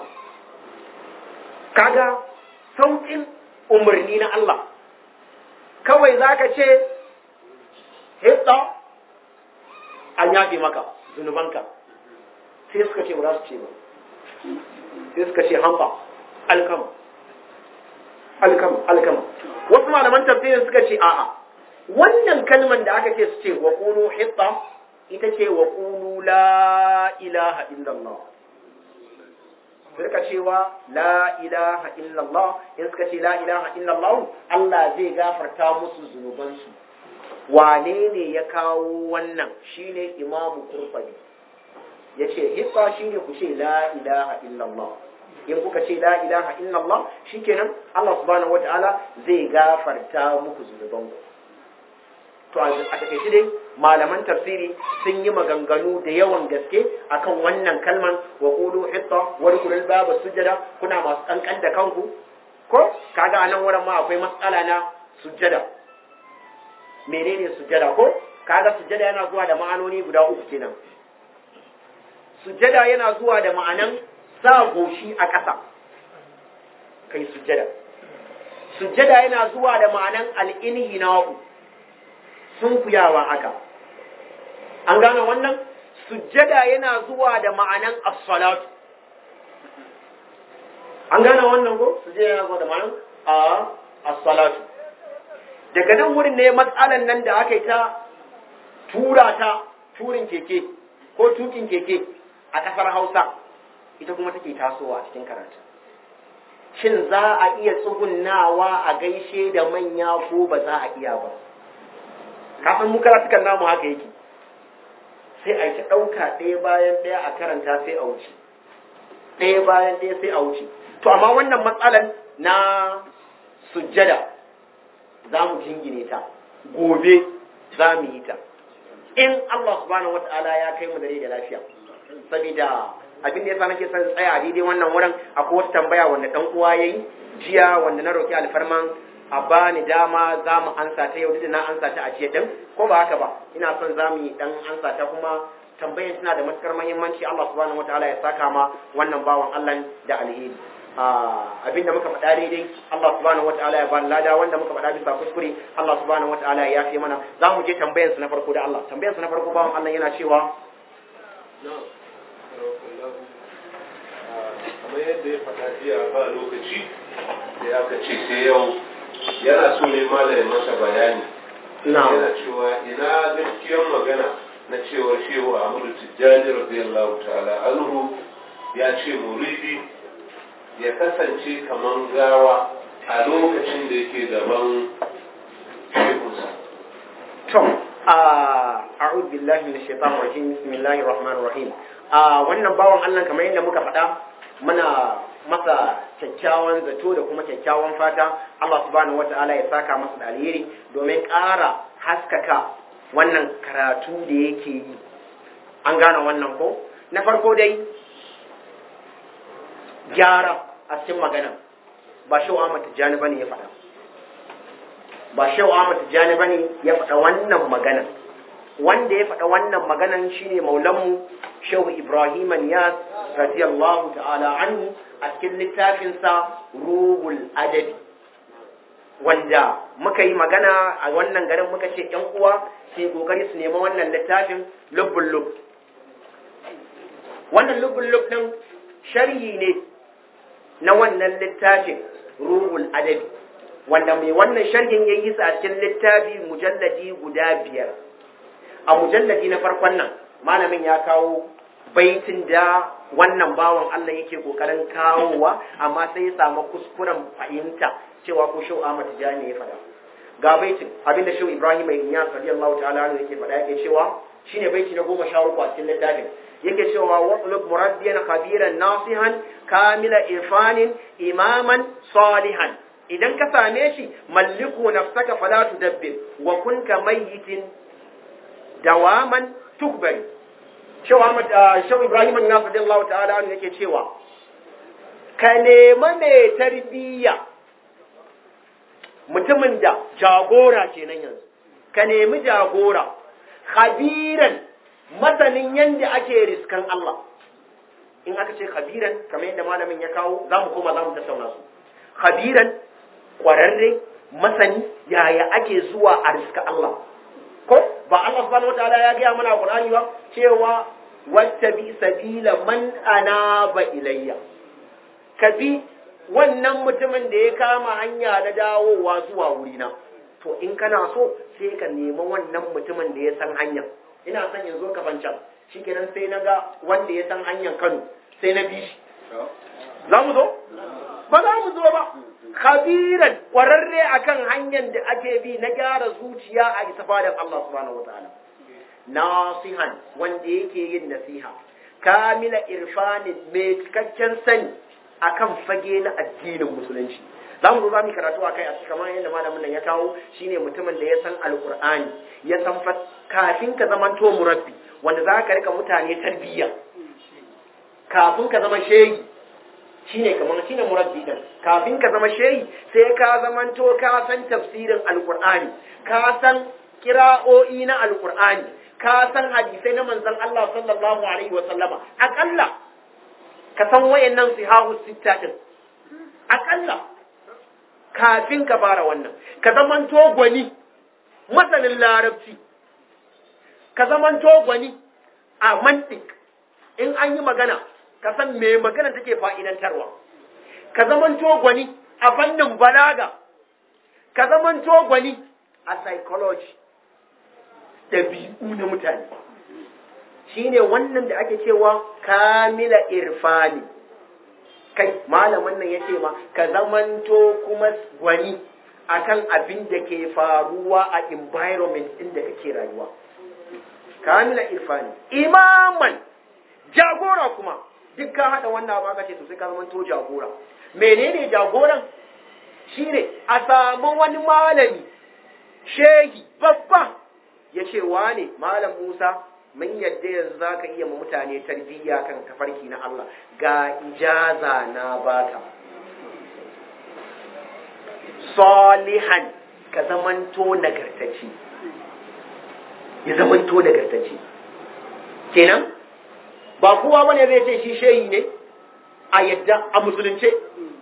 kaga saukin umarni na Allah kawai zaka ce hitta an yafe maka zunubanka sai suka ce ba za su ce ba sai suka ce hampa alkama alkama alkama wasu malaman tafsirin suka ce a'a wannan kalman da aka ce su ce wa qulu hitta ita ce wa qulu la ilaha illallah suka cewa la ilaha illallah in suka ce la ilaha illallah Allah zai gafarta musu zunubansu wane ne ya kawo wannan shine imamu kurfani ya ce hitta shine ku ce la ilaha illallah in kuka ce la ilaha illallah shikenan Allah subhanahu wataala zai gafarta muku zunubanku to a takaice dai malaman tafsiri sun yi maganganu da yawan gaske akan wannan kalman wa qulu hitta wa rkulul baba sujada kuna masu kankan da kanku ko kaga anan wurin ma akwai matsala na sujada menene sujada ko kaga sujada yana zuwa da ma'anoni guda uku kenan sujada yana zuwa da ma'anan sa goshi a ƙasa kai sujada sujada yana zuwa da ma'anan al-inhina'u sunkuyawa haka an gane wannan sujjada yana zuwa da ma'anan as-salatu an gane wannan ko sujjada yana zuwa da ma'anan as-salatu daga nan wurin ne matsalan nan da aka yi ta tura ta turin keke ko tukin keke a kasar Hausa ita kuma take tasowa a cikin karatu shin za a iya tsugunnawa a gaishe da manya ko ba za a iya ba kafin mu karatukan namu haka yake sai a yi ɗauka ɗaya bayan ɗaya a karanta sai a wuce ɗaya bayan ɗaya sai a wuce to amma wannan matsalan na sujjada za mu jingine ta gobe za mu yi ta in Allah subhanahu wata'ala ya kai mu dare da lafiya saboda abin da yasa nake son tsaya a daidai wannan wurin akwai wata tambaya wanda dan uwa yayi jiya wanda na roki alfarman a bani dama za mu ansa ta yau da na ansa ta a jiya din ko ba haka ba ina son za mu yi dan ansa ta kuma tambayan tana da matukar muhimmanci Allah subhanahu wataala ya saka ma wannan bawan Allah da alheri abinda muka faɗa daidai Allah subhanahu wataala ya bani lada wanda muka faɗa bisa kuskure Allah subhanahu wataala ya yafe mana za mu je tambayar su na farko da Allah tambayar su na farko bawan Allah yana cewa kamar yadda ya faɗa jiya ba lokaci sai aka ce sai yau yana so ne malamin masa bayani yana cewa ina gaskiyar magana na cewar shehu Ahmadu Tijjani radiyallahu ta'ala anhu ya ce muridi ya kasance kaman gawa a lokacin da yake gaban shehunsa. To, a'udhu billahi minash shaitanir rajim bismillahir rahmanir rahim. wannan bawan Allah kamar yadda muka faɗa muna masa kyakkyawan zato da kuma kyakkyawan fata Allah subhanahu wata'ala ya saka masa da alheri domin ƙara haskaka wannan karatu da yake yi an gane wannan ko na farko dai gyara a cikin magana ba shau Ahmad Tijjani bane ya faɗa ba shau Ahmad Tijjani bane ya faɗa wannan magana wanda ya faɗa wannan maganan shine maulanmu shehu Ibrahim Niyas radiyallahu ta'ala anhu a cikin littafinsa Ruhul Adabi wanda muka yi magana a wannan garin muka ce ‘yan uwa su yi ƙoƙari su nemi wannan littafin lubbun lub wannan lubbun lub ɗin sharhi ne na wannan littafin ruhul adabi wanda mai wannan sharhin ya yi sa a cikin littafi mujalladi guda biyar a mujalladi na farkon nan malamin ya kawo baitin da wannan bawan Allah yake kokarin kawowa amma sai ya samu kuskuren fahimta cewa ko shau Ahmad Tijani ya faɗa ga baitin abinda shau Ibrahim ibn Iyas radiyallahu ta'ala anhu yake faɗa yake cewa shine baiti na goma sha uku a cikin littafin yake cewa watlub muraddiyan khabiran nasihan kamila irfanin imaman salihan idan ka same shi malliku nafsaka fala tudabbir wa kun ka mayyitin dawaman tukbari shau Ahmad shau Ibrahim ibn Iyas radiyallahu ta'ala anhu yake cewa ka nema mai tarbiyya mutumin da jagora kenan yanzu ka nemi jagora khabiran masanin yadda ake riskan Allah in aka ce khabiran kamar yadda malamin ya kawo za mu koma za mu tattauna su khabiran kwararre masani yaya ake zuwa a riska Allah ko ba Allah subhanahu wataala ya gaya mana a Qur'ani ba cewa wattabi sabila man anaba ilayya ka bi wannan mutumin da ya kama hanya na dawowa zuwa wurina to in kana so sai ka nemi wannan mutumin da ya san hanya ina son in zo kafancan shikenan sai na ga wanda ya san hanyar Kano sai na bi shi za mu zo ba za mu zo ba khabiran kwararre akan hanyar da ake bi na gyara zuciya a isa fadan Allah subhanahu wataala nasihan wanda yake yin nasiha kamila irfanin mai cikakken sani akan fage na addinin musulunci za mu zo za mu karatu a kai a kamar yadda malamin nan ya kawo shine mutumin da ya san alkur'ani ya san kafin ka zama to murabbi wanda za ka rika mutane tarbiyya kafin ka zama shehi shine kamar shine murabbi din kafin ka zama shehi sai ka zama to ka san tafsirin alkur'ani ka san kira'o'i na alkur'ani ka san hadisai na manzon Allah sallallahu alaihi wa sallama akalla ka san wayannan sihahu sitta din akalla kafin ka fara wannan ka zamanto gwani masanin larabci ka zamanto gwani a mantik in an yi magana ka san me magana take fa'idantarwa ka zamanto gwani a fannin balaga ka zamanto gwani a psychology ɗabi'u na mutane shine wannan da ake cewa kamila irfani kai malamin nan yace ma ka zamanto kuma gwani akan abin da ke faruwa a environment din da kake rayuwa kamila irfani imaman jagora kuma duk ka hada wannan abu aka ce to sai ka zamanto jagora menene jagoran shine a samu wani malami shehi babba ya ce wane malam Musa mun yadda yanzu za ka iya ma mutane tarbiyya kan tafarki na Allah ga ijaza na baka salihan ka zamanto nagartacce ya zamanto nagartacce kenan ba kowa bane zai ce shi shehi ne a yadda a musulunce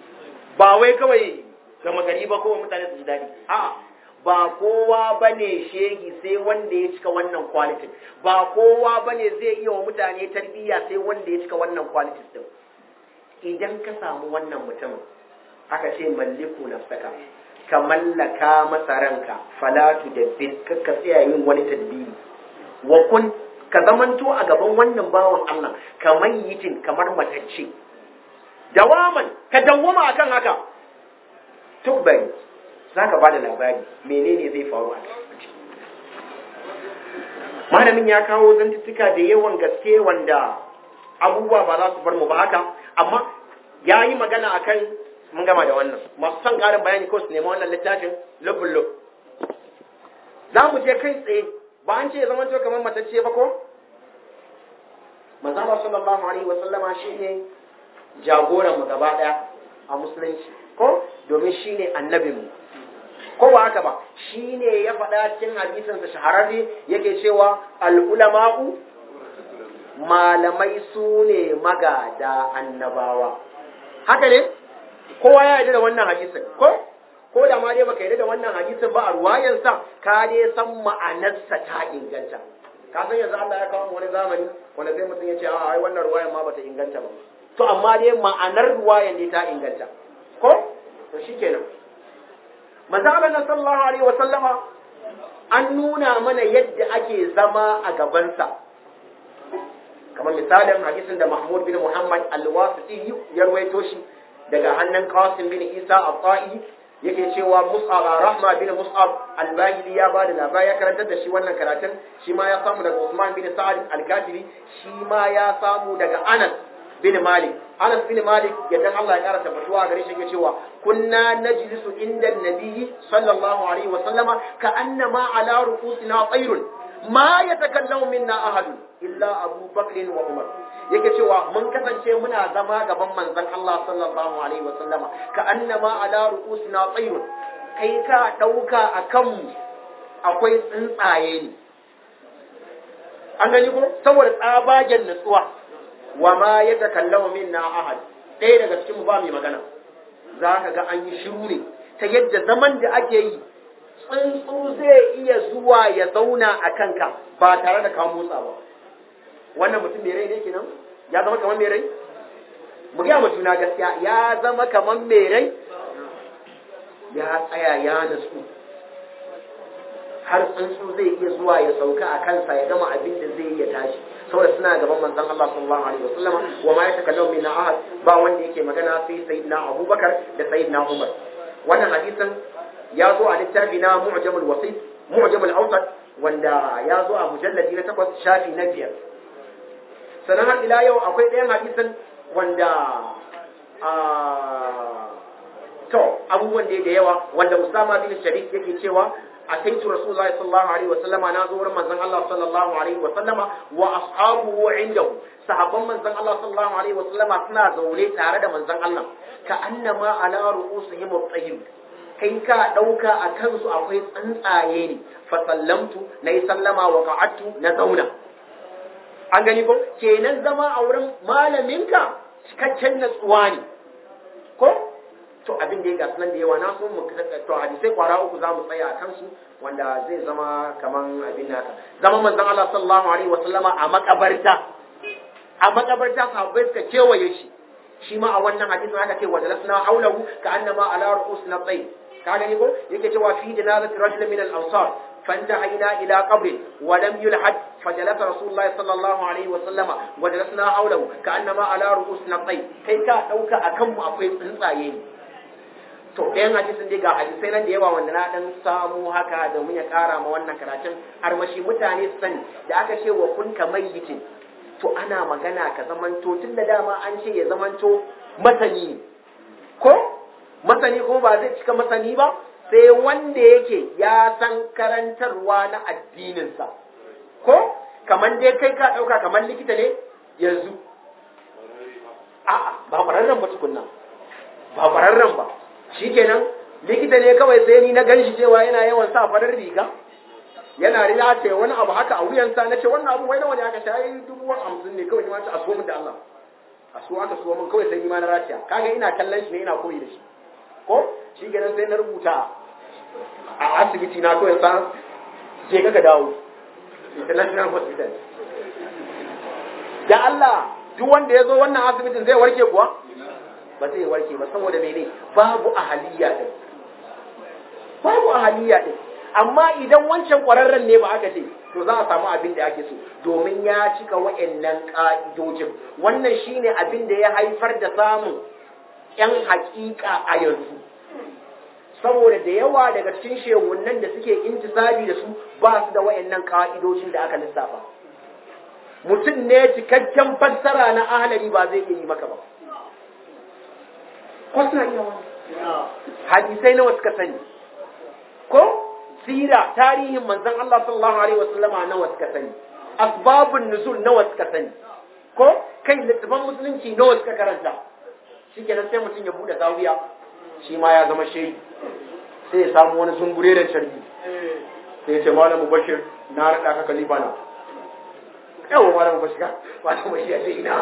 ba wai kawai gama gari ba kowa mutane su ji daɗi a'a ba kowa ba ne shegi sai wanda ya cika wannan kwalitin ba kowa ba ne zai iya wa mutane tarbiyya sai wanda ya cika wannan kwalitin din idan ka samu wannan mutumin aka ce malliku nafsaka ka mallaka masa ranka falatu da bin ka tsaya yin wani tadbiri wa kun ka zamanto a gaban wannan bawan Allah kamar yitin kamar matacce dawaman ka dawwama akan haka tubbari za ka ba da labari menene zai faru a malamin ya kawo zantuttuka da yawan gaske wanda abubuwa ba za su bar mu ba haka amma ya yi magana a kan mun gama da wannan masu son ƙarin bayani ko su nema wannan littafin lubin lub za mu je kai tsaye ba an ce ya zama kamar matacce ba ko manzala sallallahu alaihi wasallama shine jagoran mu gaba daya a musulunci ko domin shine annabin mu ko ba haka ba shine ya faɗa cikin hadisin sa shahararre yake cewa al ulama'u malamai su ne magada annabawa haka ne kowa ya yarda da wannan hadisin ko ko da ma dai baka yarda da wannan hadisin ba a ruwayansa ka dai san ma'anarsa ta inganta ka san yanzu Allah ya kawo wani zamani wanda sai mutum ya ce a ai wannan ruwayan ma bata inganta ba to amma dai ma'anar ruwayan ne ta inganta ko to shikenan manzo Allah sallallahu alaihi wa sallama an nuna mana yadda ake zama a gabansa kamar misalin hadisin da Mahmud bin Muhammad al-Wasiti ya rawaito shi daga hannun Qasim bin Isa al-Ta'i yake cewa Mus'ab Rahma bin Mus'ab al-Bahili ya bada labari ya karantar da shi wannan karatun shi ma ya samu daga Usman bin Sa'ad al-Kafiri shi ma ya samu daga Anas bin Malik Anas bin Malik yadda Allah ya karanta fatuwa gare shi yake cewa kunna najlisu inda nabiyyi sallallahu alaihi wa sallama ka annama ala ru'usina tayrun ma yatakallamu minna ahadun illa Abu Bakr wa Umar yake cewa mun kasance muna zama gaban manzon Allah sallallahu alaihi wa sallama ka annama ala ru'usina tayrun kai ka dauka akan mu akwai tsuntsaye ne an gani ko saboda tsabagen nutsuwa wa ma ya takallamu minna ahad ɗaya daga cikin mu ba mai magana za ka ga an yi shiru ne ta yadda zaman da ake yi tsuntsu zai iya zuwa ya zauna a kanka ba tare da ka motsa ba wannan mutum mai rai ne kenan ya zama kamar mai rai mu gaya juna gaskiya ya zama kamar mai rai ya tsaya ya nasu har tsuntsu zai iya zuwa ya sauka a kansa ya gama abin da zai iya tashi saboda suna gaban manzon Allah sallallahu alaihi wasallama wa ma yatakallamu min ahad ba wanda yake magana sai sayyidina Abubakar da sayyidina Umar wannan hadisin ya zo a littafi na Mu'jamul Wasit Mu'jamul Awsat wanda ya zo a mujalladi na takwas shafi na biyar sannan har ila yau akwai ɗayan hadisin wanda to abubuwan da yawa wanda Usama bin Sharif yake cewa أتيت رسول الله صلى الله عليه وسلم أنا زور من زن الله صلى الله عليه وسلم وأصحابه عنده صحابا من زن الله صلى الله عليه وسلم أثناء زولي تارد من زن الله كأنما على رؤوسهم الطيب kai ka ɗauka a kansu akwai tsuntsaye ne fasallamtu na yi sallama wa ka'attu na zauna an gani ko kenan zama a wurin malaminka cikakken natsuwa ne ko to abin da ya gasu nan da yawa na so mu to hadisai kwara uku za mu tsaya a kansu wanda zai zama kaman abin naka zama manzon Allah sallallahu alaihi wa sallama a makabarta a makabarta sahabbai suka kewaye shi shi ma a wannan hadisin aka ce wa dalasna haulahu ka annama ala ru'usina tsayi ka gani ko yake cewa fi janazati rajulin min al-ansar فانتهينا إلى قبر ولم يلحد فجلس رسول الله صلى الله عليه وسلم وجلسنا حوله كأنما على رؤوسنا الطيب كي كا دوكا أكم أقوي tsuntsaye to ɗayan hadisin dai ga hadisai nan da yawa wanda na ɗan samu haka domin ya ƙara ma wannan karatun armashi mutane su sani da aka ce wa kun ka mayyitin to ana magana ka zamanto tun da dama an ce ya zamanto masani ko masani ko ba zai cika masani ba sai wanda yake ya san karantarwa na addininsa ko kamar dai kai ka ɗauka kamar likita ne yanzu a'a ba ƙwararren ba tukunna ba ƙwararren ba shikenan likita ne kawai sai ni na ganshi cewa yana yawan sa farar riga yana riya ce wani abu haka a wuyansa na ce wannan abu wai nawa ne aka shayi dubu hamsin ne kawai ni ma ta aso min da Allah a so aka so min kawai sai ni ma na raciya kaga ina kallon shi ne ina koyi da shi ko shi kenan sai na rubuta a asibiti na kawai sa je ka dawo international hospital da Allah duk wanda ya zo wannan asibitin zai warke kuwa ba zai warke ba saboda mene babu ahaliya din babu ahaliya din amma idan wancan kwararren ne ba aka ce to za a samu abin da ake so domin ya cika wa'annan ka'idojin wannan shine abin da ya haifar da samun yan hakika a yanzu saboda da yawa daga cikin shehunan da suke intisabi da su ba su da wa'annan ka'idojin da aka lissafa mutum ne cikakken fassara na ahalari ba zai iya yi maka ba ko suna iya wani hadisai nawa suka sani ko sira tarihin manzon Allah sallallahu alaihi wasallama nawa suka sani asbabun nuzul nawa suka sani ko kai littafan musulunci nawa suka karanta shikenan sai mutum ya bude zawiya shi ma ya zama shehi sai ya samu wani zungure da carbi sai ya ce malamu bashir na rada ka kalifa na yawa malamu bashir malamu bashir ya ce ina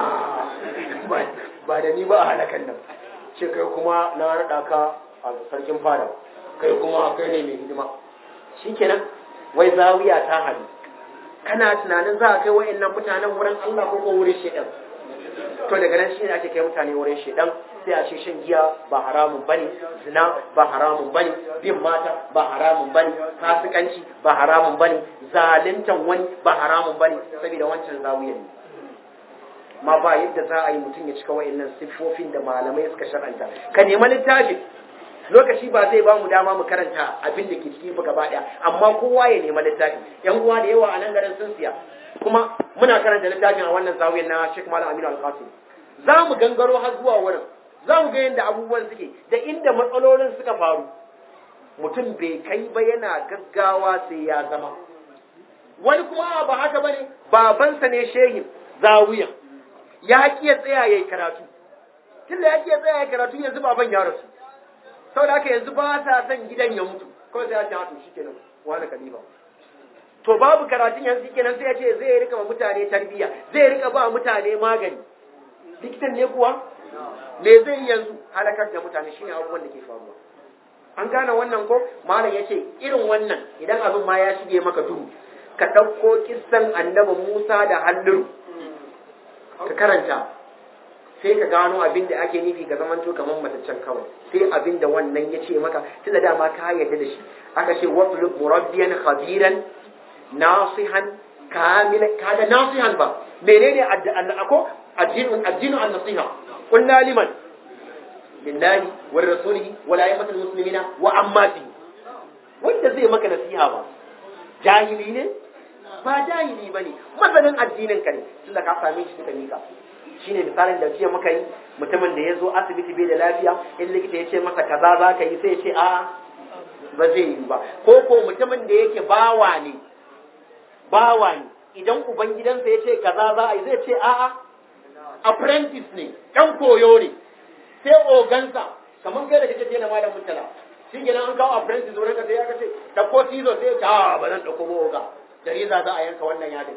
ba da ni ba a halakan nan ce kai kuma na rada ka a sarkin fada kai kuma kai ne mai hidima shikenan wai zawiya ta hadu kana tunanin za a kai wa'annan mutanen wurin Allah ko ko wurin shedan to daga nan shi ne ake kai mutane wurin shedan sai a ce shan giya ba haramun bane zina ba haramun bane bin mata ba haramun bane fasikanci ba haramun bane zaluntan wani ba haramun bane saboda wancan zawiya ne ma ba yadda za a yi mutum ya cika wa'annan siffofin da malamai suka shar'anta ka nema littafin lokaci ba zai ba mu dama mu karanta abin da ke ciki ba gaba daya amma kowa ya nema littafi yan uwa da yawa a nan garin sun siya kuma muna karanta littafin a wannan zawiyar na Sheikh Malam Aminu Al-Qasim za mu gangaro har zuwa wurin za mu ga yadda abubuwan suke da inda matsalolin suka faru mutum bai kai ba yana gaggawa sai ya zama wani kuma ba haka bane babansa ne shehin zawiyan ya ki ya tsaya yayi karatu tunda ya ki ya tsaya yayi karatu yanzu baban ya rasu saboda haka yanzu ba sa son gidan ya mutu kawai sai ya ce to shikenan wani kalifa to babu karatun yanzu kenan sai ya ce zai rika ba mutane tarbiyya zai rika ba mutane magani likitan ne kuwa me zai yi yanzu halakar da mutane shine abubuwan da ke faruwa an gane wannan ko malam ya ce irin wannan idan abin ma ya shige maka duhu ka ɗauko kissan annabi Musa da halluru ka karanta sai ka gano abin da ake nufi ga zamanto kamar mataccen kawai sai abin da wannan ya ce maka tun da dama ka yarda da shi aka ce watlub murabbiyan khabiran nasihan kamila kada nasihan ba menene ako addinu addinu an nasiha qulna liman lillahi wa rasulihi wa la yamatul muslimina wa ammati wanda zai maka nasiha ba jahili ne ba jahili bane masanin addinin ka ne tunda ka same shi suka mika shine misalin da jiya muka yi mutumin da ya zo asibiti bai da lafiya in likita ya ce masa kaza za ka yi sai ya ce a ba zai yi ba ko ko mutumin da yake bawa ne bawa ne idan ubangidansa ya ce kaza za a yi zai ce a'a apprentice ne ɗan koyo ne sai ogansa kamar kai da kake ce na malam mutala shi kenan an kawo apprentice wurin ka sai ya kace ɗauko cizo sai ya ce a ba zan ɗauko ba oga da reza za a yanka wannan yadin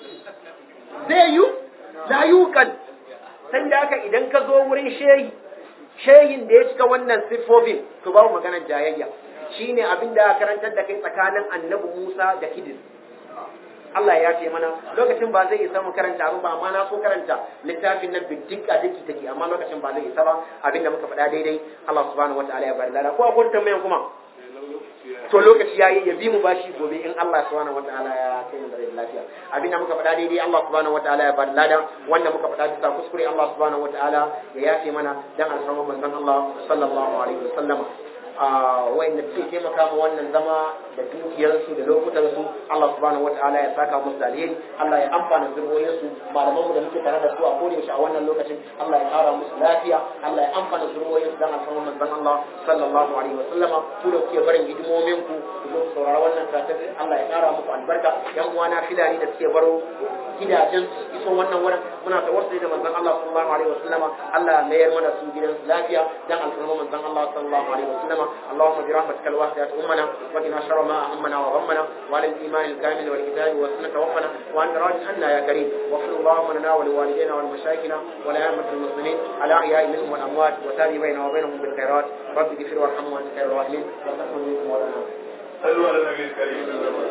zai yi la yukan sai da haka idan ka zo wurin shehi shehin da ya cika wannan siffofin to babu maganar jayayya shine abin da karantar da kai tsakanin annabi Musa da Khidir Allah ya ce mana lokacin ba zai isa mu karanta abu ba amma na so karanta littafin nan biddik a diki take amma lokacin ba zai isa ba abin da muka faɗa daidai Allah subhanahu wataala ya bari lada ko akwai tambayan kuma to lokaci yayi ya bi mu bashi gobe in Allah subhanahu wataala ya kai mu da lafiya abin da muka faɗa daidai Allah subhanahu wataala ya bari lada wanda muka faɗa bisa kuskure Allah subhanahu wataala ya yafe mana dan alfarma manzon Allah sallallahu alaihi wasallama wa'inda suke taimaka ma wannan zama da dukiyarsu da lokutansu Allah subhanahu wata'ala ya saka musu da alheri Allah ya amfana zurwoyinsu malaman mu da muke tare da su a koda yaushe a wannan lokacin Allah ya kara musu lafiya Allah ya amfana zurwoyinsu dan alfarma manzon Allah sallallahu alaihi wa sallama ku da kuke barin hidimomin ku ku zo ku saurara wannan karatun Allah ya kara muku albarka yan uwana filani da suke baro gidajen iso wannan wurin muna tawassuli da manzon Allah sallallahu alaihi wa sallama Allah ya mayar mana su gidansu lafiya dan alfarma manzon Allah sallallahu alaihi wa sallama اللهم برحمتك الواسعة أمنا وقنا شر ما ما أهمنا وغمنا وعلى الإيمان الكامل والكتاب والسنة توفنا وأنت راض عنا يا كريم واغفر اللهم لنا ولوالدينا ولمشايخنا ولأئمة المسلمين على أحياء منهم والأموات وتابع بيننا وبينهم بالخيرات رب اغفر وارحم وأنت خير الراحمين وتقبل منكم ولنا صلوا على النبي الكريم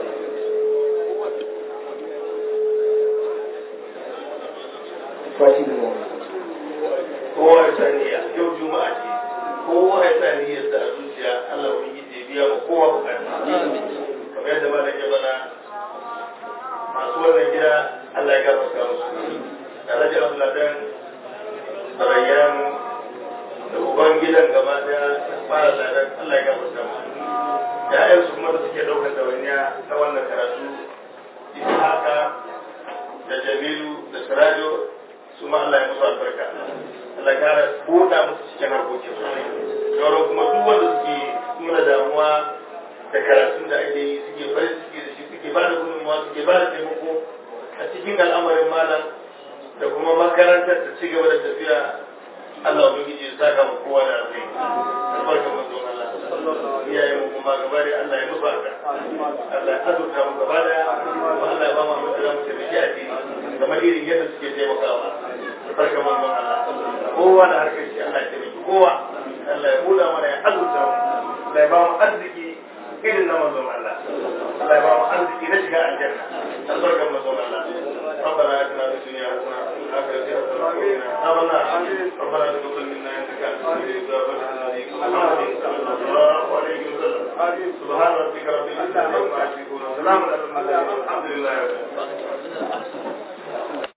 kowa ya sani yau juma'a ce kowa ya sani ya sa a zuciya Allah wani yi biya wa kowa bukata kamar yadda ba da ke bana masu wannan gida Allah ya gafarta musu da rajin abuladan da rayyan da uban gidan gaba daya fara ladan Allah ya gafarta musu ya'yansu kuma da suke ɗaukar ɗawainiya na wannan karatu haka da jamilu da sirajo su ma Allah ya musu albarka Allah ya kara buɗa musu cikin harkokin su sauran kuma duk wanda suke nuna damuwa da karatun da ake yi suke farin ciki da shi suke ba da gudunmuwa suke ba da taimako a cikin al'amarin malam da kuma makarantar ta ci gaba da tafiya Allah ubangiji ya saka mu kowa da alheri albarka manzon Allah iyayen mu kuma gaba da Allah ya musu haka Allah ya azurta mu gaba da kuma Allah ya ba mu abin da za mu taimaki a ciki kamar irin yadda suke taimakawa albarka manzon Allah kowa da harkar shi Allah ya taimaki kowa Allah ya buɗa mana ya azurta mu Allah ya ba mu arziki irin na manzon Allah Allah ya ba mu arziki na shiga aljanna albarka manzon Allah ربنا اتنا في الدنيا حسنه وفي الاخره حسنه وقنا عذاب النار ربنا تقبل منا انك انت السميع العليم محمد صلى الله عليه وسلم سبحان ربك رب العزه عما يصفون وسلام على المرسلين الحمد لله رب العالمين